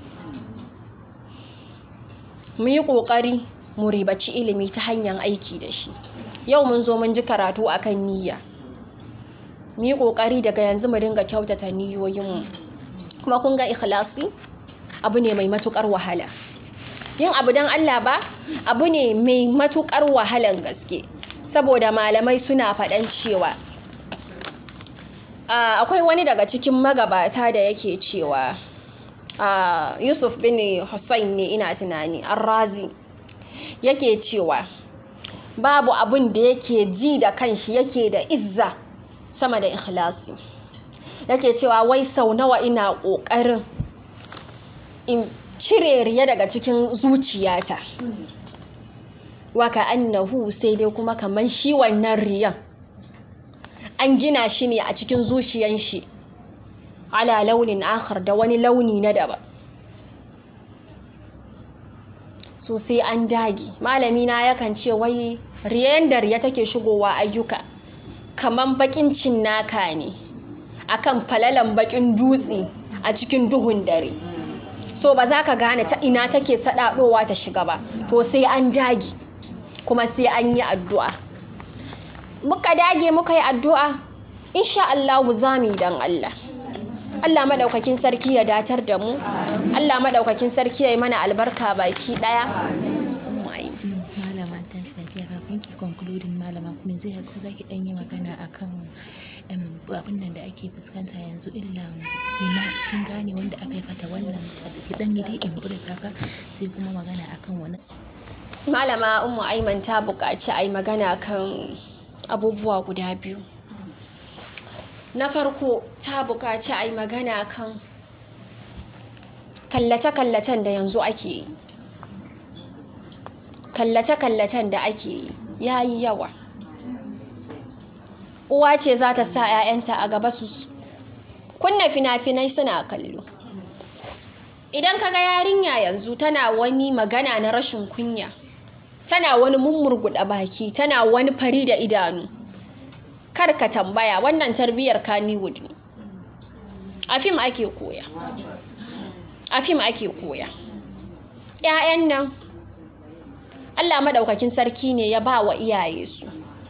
mu yi kokari mu ribaci ilimi ta hanyar aiki da shi yau mun zo mun ji karatu akan niyya mu yi kokari daga yanzu mu dinga kyautata niyoyinmu kuma kun ga ikhlasi abu ne mai matukar wahala yin abu don Allah ba abu ne mai matukar wahalan gaske saboda malamai suna faɗan cewa akwai wani daga cikin magabata da yake cewa yusuf bin hussein ne ina tunani arrazi yake cewa babu abun da yake ji da kanshi yake da izza sama da ikhlasi yake cewa wai sau nawa ina ƙoƙarin in cire riya daga cikin zuciyata waka annahu sai dai kuma kaman shi wannan riyan an gina shi ne a cikin zuciyan shi ala launin akhar da wani launi na daban so sai an dage malami na yakan ce wai riyan da riya take shigowa ayyuka kaman bakin cinnaka ne akan falalan bakin dutse a cikin duhun dare so ba za ka gane ta ina take sadadowa ta shiga ba to sai an dage kuma sai an yi addu'a muka dage muka yi addu'a insha Allah za mu yi dan Allah Allah madaukakin sarki ya datar da mu Allah madaukakin sarki ya yi mana albarka baki daya malama ta sadiya kafin ki concluding malama kuma zai haka za ki dan yi magana akan abin nan da ake fuskanta yanzu illan zina kin gane wanda aka yi fata wannan ki dan yi dai in break haka sai kuma magana akan wani malama ummu aiman ta buƙaci a yi magana kan abubuwa guda biyu na farko ta buƙaci a yi magana kan kallace-kallacen da yanzu ake yi kallace-kallacen da ake yi ya yi yawa uwa ce za ta sa 'ya'yanta a gaba su kunna fina-finai suna kallo idan kaga yarinya yanzu tana wani magana na rashin kunya tana wani mummurguɗa baki tana wani fari da idanu kar ka tambaya wannan tarbiyyar kaniwood ne a fim ake koya a fim ake koya ‘ya'yan nan allah maɗaukakin sarki ne ya ba wa iyaye su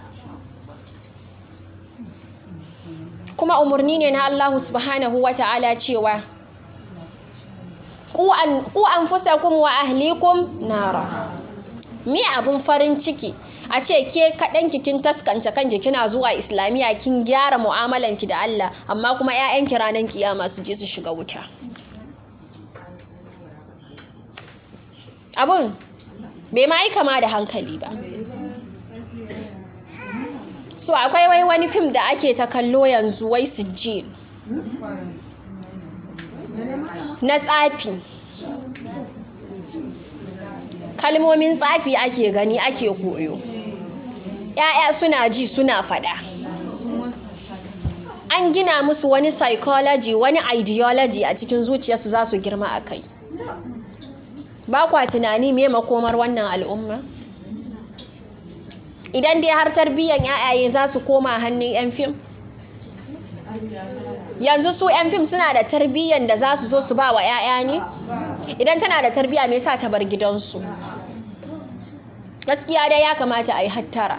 kuma umarni ne na allahu subhanahu wa ta'ala cewa ku an fusa wa ahlikum nara me abun farin ciki a ce ke kaɗan kin taskanta kanki kina zuwa islamiyya kin gyara mu'amalanki da Allah amma kuma 'ya'yanki ranar kiyama su je su shiga wuta abun bai ma yi kama da hankali ba so akwai wai wani fim da ake ta kallo yanzu wai sijil na tsafi kalmomin tsafi ake gani ake koyo ‘ya'ya suna ji suna faɗa an gina musu wani psychology wani ideology a cikin zuciyarsu za su girma a kai ba kwa tunani me makomar wannan al'umma idan dai har tarbiyyar ‘ya'yaye za su koma hannun 'yan fim yanzu su 'yan fim suna da tarbiyyar da za su zo su ba wa 'ya'ya ne idan tana da tarbiyya me sa ta bar gidansu gaskiya dai ya kamata a yi hattara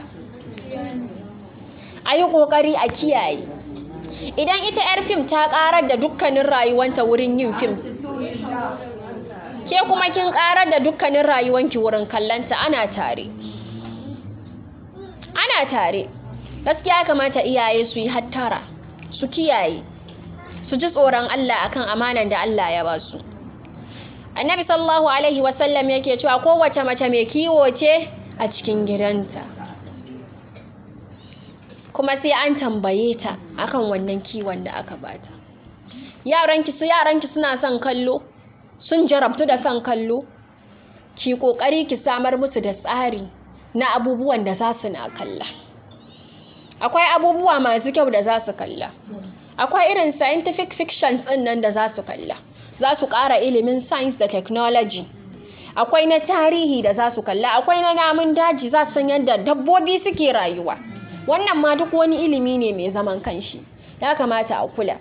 a yi ƙoƙari a kiyaye idan ita 'yar fim ta ƙarar da dukkanin rayuwanta wurin yin fim ke kuma kin ƙarar da dukkanin rayuwanki wurin kallanta ana tare ana tare gaskiya ya kamata iyaye su yi hattara su kiyaye su ji tsoron Allah akan amanan da Allah ya ba su annabi sallallahu alaihi wasallam yake cewa kowace mace mai kiwo ce a cikin gidanta kuma sai an tambaye ta akan wannan kiwon da aka bata yaranki su yaranki suna son kallo sun jarabtu da son kallo ki kokari ki samar musu da tsari na abubuwan da za su na kalla akwai abubuwa masu kyau da za su kalla akwai irin scientific fictions ɗin nan da za su kalla za su ƙara ilimin science da technology akwai na tarihi da za su kalla akwai na namun daji za su san yadda dabbobi suke rayuwa wannan ma duk wani ilimi ne mai zaman kanshi ya kamata a kula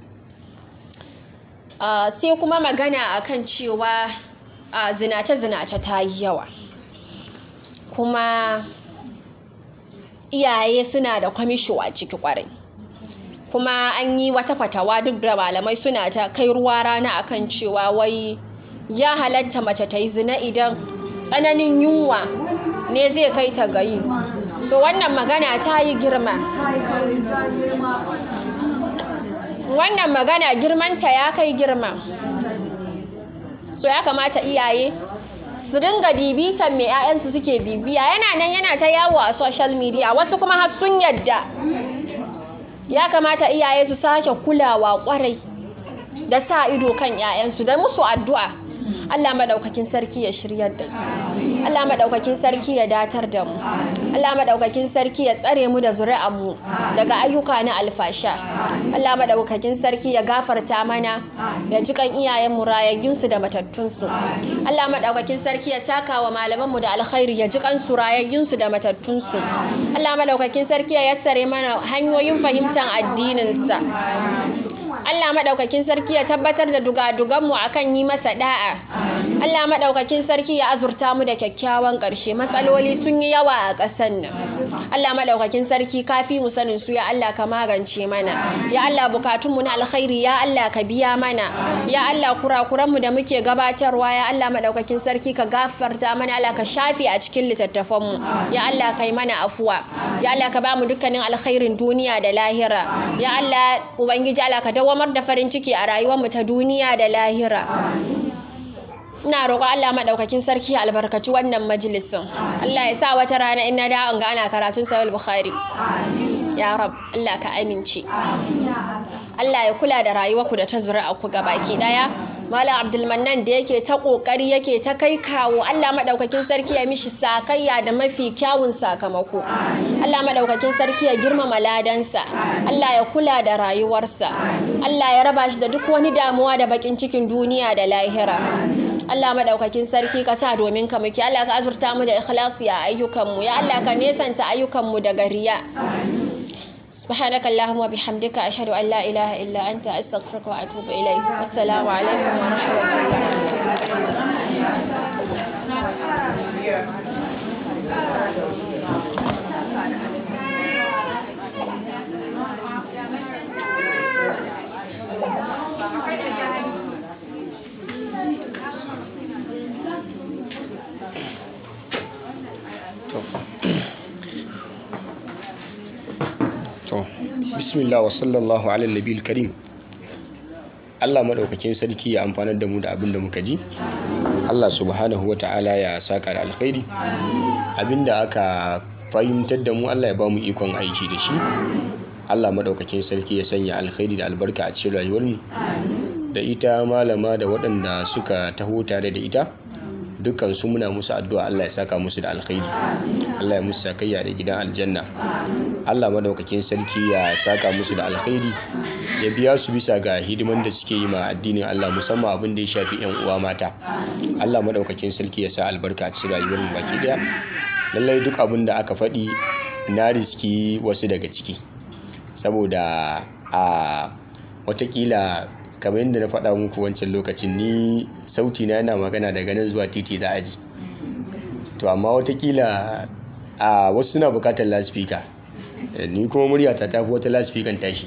sai kuma magana akan cewa zinace-zinace ta yi yawa kuma iyaye suna da kwamisho a ciki kwarai kuma an yi wata fatawa duk da malamai suna ta kai ruwa rana akan cewa wai ya halatta mace ta yi zina idan tsananin yunwa ne zai kai ta gayi so wannan magana ta yi girma wannan magana girmanta ya kai girma so ya kamata iyaye su dinga bibitan me 'ya'yansu suke bibiya yana nan yana ta yawo a social media wasu kuma har sun yadda ya kamata iyaye su sake kulawa kwarai da sa ido kan 'ya'yansu da musu addu'a Allah madaukakin sarki ya shiryar da su Allah madaukakin sarki ya datar da mu Allah madaukakin sarki ya tsare mu da zuri'an mu daga ayyuka na alfasha Allah madaukakin sarki ya gafarta mana ya ji kan iyayen mu rayayyun su da matattun su Allah madaukakin sarki ya saka wa malaman mu da alkhairi ya ji kan su rayayyun su da matattun su Allah madaukakin sarki ya yassare mana hanyoyin fahimtar addinin sa Allah maɗaukakin sarki ya tabbatar da dugaduganmu akan yi masa da'a. Allah maɗaukakin sarki ya azurta mu da kyakkyawan ƙarshe. Matsaloli sun yi yawa a ƙasar nan. Allah maɗaukakin sarki kafi mu sanin su ya Allah ka magance mana. Ya Allah bukatunmu na alkhairi ya Allah ka biya mana. Ya Allah kurakuranmu da muke gabatarwa ya Allah maɗaukakin sarki ka gafarta mana Allah ka shafe a cikin littattafanmu. Ya Allah kai mana afuwa. Ya Allah ka ba mu dukkanin alkhairin duniya da lahira. Ya Allah Ubangiji Allah ka dawamar da farin ciki a rayuwarmu ta duniya da lahira. Ina roƙo Allah maɗaukakin sarki ya albarkaci wannan majalisin. Allah ya sa wata rana in na dawo ga ana karatun Sahih Bukhari. Ya Rab, Allah ka amince. Allah ya kula da rayuwarku da ta zuri'a ku baki daya. Malam Abdulmannan da yake ta kokari yake ta kai kawo Allah madaukakin sarki ya mishi sakayya da mafi kyawun sakamako. Allah madaukakin sarki ya girmama ladansa. Allah ya kula da rayuwarsa. Allah ya raba shi da duk wani damuwa da bakin cikin duniya da lahira. Allah madaukakin sarki ka sa domin ka muke Allah ka azurta mu da ikhlasi a ayyukanmu ya Allah ka nesanta ayyukanmu daga riya. سبحانك اللهم وبحمدك أشهد أن لا إله إلا أنت أستغفرك وأتوب إليك والسلام عليكم ورحمة الله to bismillah wa sallallahu ala nabil karim Allah maɗaukakin sarki ya amfanar da mu da abin da muka ji Allah subhanahu wa ta'ala ya saka da alkhairi abinda aka fahimtar da mu Allah ya ba mu ikon aiki da shi Allah maɗaukakin sarki ya sanya alkhairi da albarka a cikin rayuwarmu da ita malama da waɗanda suka taho tare da ita dukkan su muna musu addu'a Allah ya saka musu da alkhairi Allah ya musu sakayya da gidan aljanna Allah madaukakin sarki ya saka musu da alkhairi ya biya su bisa ga hidiman da suke yi ma addinin Allah musamman abin da ya shafi yan uwa mata Allah madaukakin sarki ya sa albarka a cikin rayuwar mu baki daya lallai duk abin da aka faɗi na riski wasu daga ciki saboda a watakila kamar yadda na faɗa muku wancan lokacin ni sauti na yana magana daga nan zuwa titi za a ji to amma watakila a wasu suna bukatar laspika ni kuma muryata ta fi wata laspikan tashi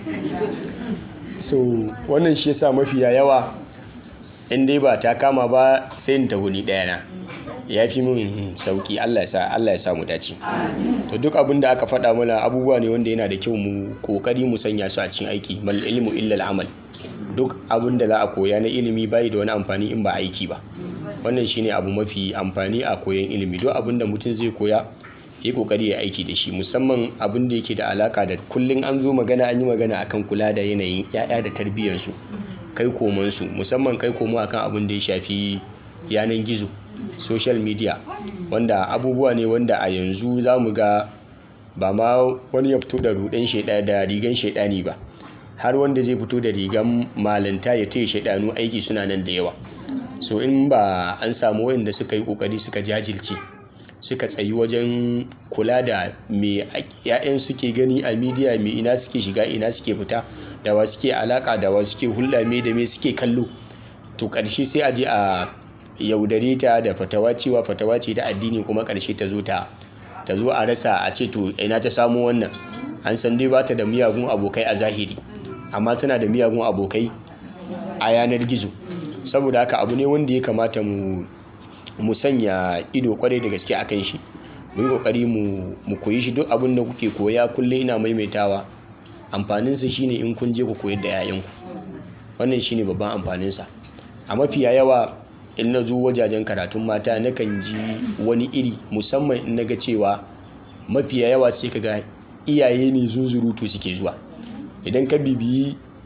so wannan shi yasa mafiya yawa in dai ba ta kama ba sai in tafi ni ɗaya na ya fi min sauki Allah ya sa Allah ya sa mu dace to duk abin da aka faɗa mana abubuwa ne wanda yana da kyau mu kokari mu sanya su a cikin aiki mal ilmu illa al amal duk abin da za a koya na ilimi bai da wani amfani in ba aiki ba wannan shine abu mafi amfani a koyon ilimi duk abin da mutum zai koya yi kokari ya aiki da shi musamman abin da yake da alaka da kullum an zo magana an yi magana akan kula da yanayin ya'ya da tarbiyyarsu kai komansu musamman kai komo akan abin da ya shafi yanan gizo social media wanda abubuwa ne wanda a yanzu za mu ga ba ma wani ya fito da rudan shaida da rigan shaidani ba har wanda zai fito da rigan malanta ya taya shaidanu aiki suna nan da yawa so in ba an samu wanda suka yi kokari suka jajilce suka tsayi wajen kula da me ya'yan suke gani a midiya me ina suke shiga ina suke fita da wa suke alaka da wa suke hulɗa me da me suke kallo to ƙarshe sai a je a yaudare ta da fatawa cewa fatawa ce ta addini kuma ƙarshe ta zo ta ta zo a rasa a ce to ina ta samu wannan an san dai bata da miyagun abokai a zahiri amma tana da miyagun abokai a yanar gizo saboda haka abu ne wanda ya kamata mu mu sanya ido kwarai da gaske akan shi mu yi kokari mu mu koyi shi duk abin da kuke koya kullum ina maimaitawa amfanin sa shine in kun je ku koyar da yayanku wannan shine babban amfanin sa a mafiya yawa in na zo wajajen karatun mata nakan ji wani iri musamman in naga cewa mafiya yawa sai kaga iyaye ne zunzurutu suke zuwa idan ka bibiyi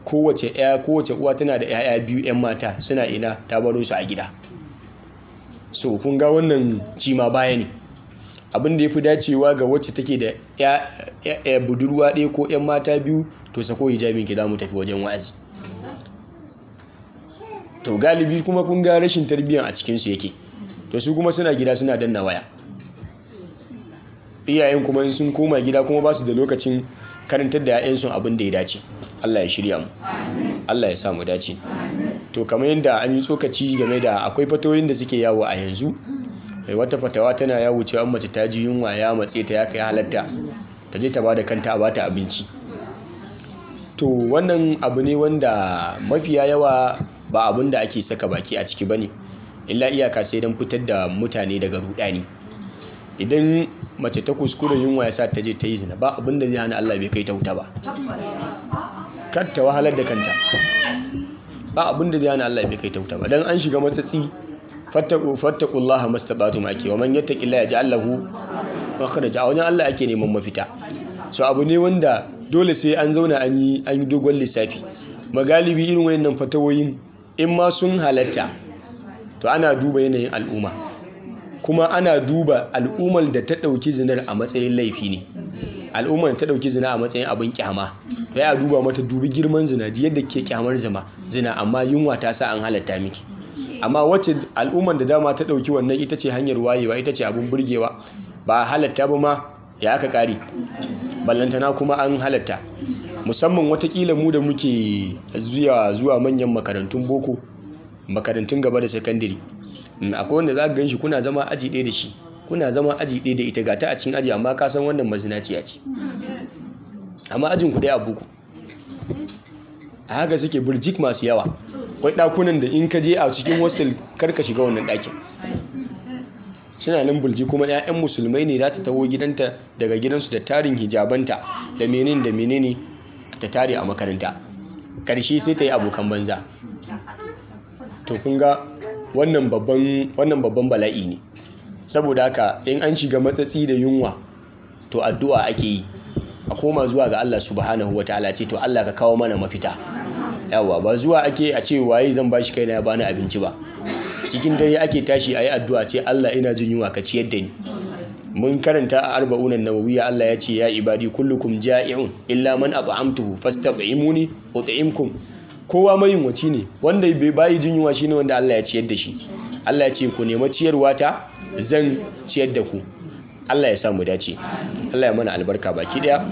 kowace ya kowace uwa tana da 'ya'ya biyu 'yan mata suna ina ta baro su a gida so kun ga wannan cima baya ne abin da ya fi dacewa ga wacce take da ya budurwa ɗaya ko 'yan mata biyu to sako hijabin ki za mu tafi wajen wa'azi to galibi kuma kun ga rashin tarbiyyar a cikinsu yake to su kuma suna gida suna danna waya iyayen kuma in sun koma gida kuma ba su da lokacin karantar da 'ya'yansu abin da ya dace Allah ya shirya mu Allah ya sa mu dace to kamar yadda an yi tsokaci game da akwai fatoyin da suke yawo a yanzu wata fatawa tana yawo cewa mace ta ji yunwa ya matse ta ya kai halatta ta je ta ba da kanta a bata abinci to wannan abu ne wanda mafiya yawa ba abin da ake saka baki a ciki bane illa iyaka sai don fitar da mutane daga rudani idan mace ta kuskure yunwa ya sa ta je ta yi zina ba abin da zai hana Allah bai kai ta wuta ba kar ta wahalar da kanta ba abin da zai hana Allah bai kai ta wuta ba dan an shiga matsatsi fattaku fattakullaha mastata'tum ake wa man yattaqillaha yaj'al lahu makhraja a wajen Allah ake neman mafita so abu ne wanda dole sai an zauna an yi an yi dogon lissafi magalibi irin wayannan fatawoyin in ma sun halatta to ana duba yanayin al'umma kuma ana duba al'ummar da ta ɗauki zinar a matsayin laifi ne al'ummar da ta ɗauki zina a matsayin abin kyama to ya duba mata dubi girman zina ji yadda ke kyamar zama zina amma yunwa ta sa an halatta miki amma wacce al'ummar da dama ta ɗauki wannan ita ce hanyar wayewa ita ce abin burgewa ba halatta ba ma ya aka ƙari ballantana kuma an halatta musamman watakila mu da muke zuwa zuwa manyan makarantun boko makarantun gaba da sakandare akwai wanda za ka gan shi kuna zama aji ɗaya da shi kuna zama aji ɗaya da ita ga ta a cikin aji amma ka san wannan mazinaciya ce amma ajin ku ɗaya a boko a haka suke burjik masu yawa akwai ɗakunan da in ka je a cikin hostel kar ka shiga wannan ɗakin suna nan bulji kuma 'ya'yan musulmai ne za ta taho gidanta daga gidansu da tarin hijabanta da menene da menene ta tare a makaranta ƙarshe sai ta yi abokan banza to kun ga wannan babban bala'i ne saboda haka in an shiga matsatsi da yunwa to addu'a ake yi a koma zuwa ga Allah subhanahu wataala ce to Allah ka kawo mana mafita yawa ba zuwa ake a ce waye zan bashi kaina ya bani abinci ba cikin dare ake tashi ayi addu'a ce Allah ina jin yunwa ka ciyar da ni mun karanta a arba'unan nawawiya Allah ya ce ya ibadi kullukum ja'i'un illa man at'amtuhu fastab'imuni ut'imkum kowa mayunwaci ne wanda bai bayi jin yunwa shine wanda Allah ya ciyar da shi Allah ya ce ku nema ciyarwa ta zan ciyar da ku Allah ya samu dace Allah ya mana albarka baki daya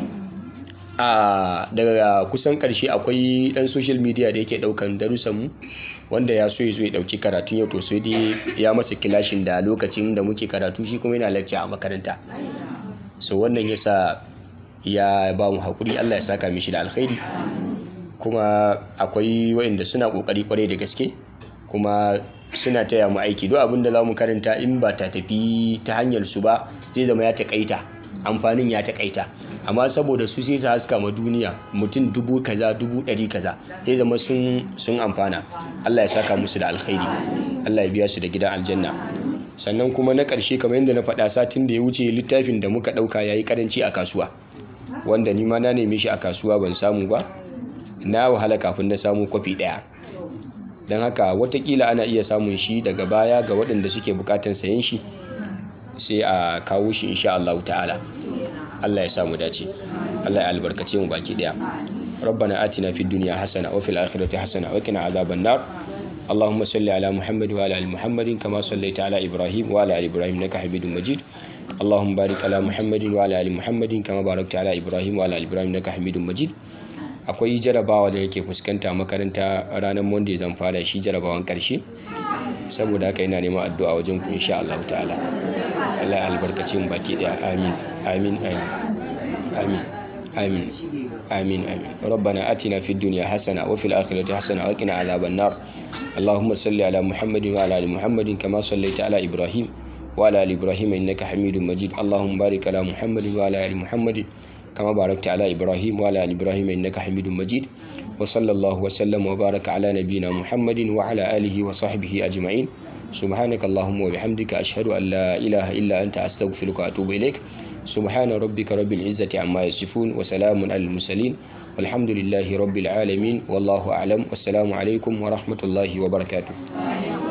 a daga kusan karshe akwai dan social media da yake daukan darussan mu wanda ya so ya zo ya dauki karatun yau to sai dai ya masa kilashin da lokacin da muke karatu shi kuma yana lecture a makaranta so wannan yasa ya ba mu hakuri Allah ya saka mishi da alkhairi kuma akwai waɗanda suna ƙoƙari kwarai da gaske kuma suna taya mu aiki duk abin da za mu karanta in ba ta tafi ta hanyar su ba zai zama ya taƙaita amfanin ya taƙaita amma saboda su sai su haska ma duniya mutum dubu kaza dubu ɗari kaza zai zama sun amfana Allah ya saka musu da alkhairi Allah ya biya su da gidan aljanna sannan kuma na ƙarshe kamar yadda na faɗa satin da ya wuce littafin da muka ɗauka ya yi ƙaranci a kasuwa wanda ni ma na neme shi a kasuwa ban samu ba na wahala kafin na samu kwafi ɗaya don haka watakila ana iya samun shi daga baya ga waɗanda suke bukatan sayen shi sai a kawo shi insha Allah ta'ala Allah ya samu dace Allah ya albarkace mu baki ɗaya ربنا آتنا في الدنيا حسنة وفي الآخرة حسنة وقنا عذاب النار اللهم صل على محمد وعلى آل محمد كما صليت على إبراهيم وعلى آل إبراهيم إنك حميد مجيد اللهم بارك على محمد وعلى آل محمد كما باركت على إبراهيم وعلى آل إبراهيم إنك حميد مجيد akwai jarabawa da yake fuskanta makaranta ranar monday zan fara shi jarabawan karshe saboda haka yana neman addu'a wajen ku insha Allah ta'ala Allah ya albarkace mu baki daya amin amin amin amin amin amin rabbana atina fid dunya hasana wa fil akhirati hasana wa qina adhaban nar اللهم صل على محمد وعلى ال محمد كما صليت على ابراهيم وعلى ال ابراهيم انك حميد مجيد اللهم بارك على محمد وعلى ال محمد كما باركت على إبراهيم وعلى آل إبراهيم إنك حميد مجيد وصلى الله وسلم وبارك على نبينا محمد وعلى آله وصحبه أجمعين سبحانك اللهم وبحمدك أشهد أن لا إله إلا أنت أستغفرك وأتوب إليك سبحان ربك رب العزة عما يصفون وسلام على المرسلين walhamdulillahi rabbil alamin wallahu a'lam wassalamu alaikum wa rahmatullahi wa barakatuh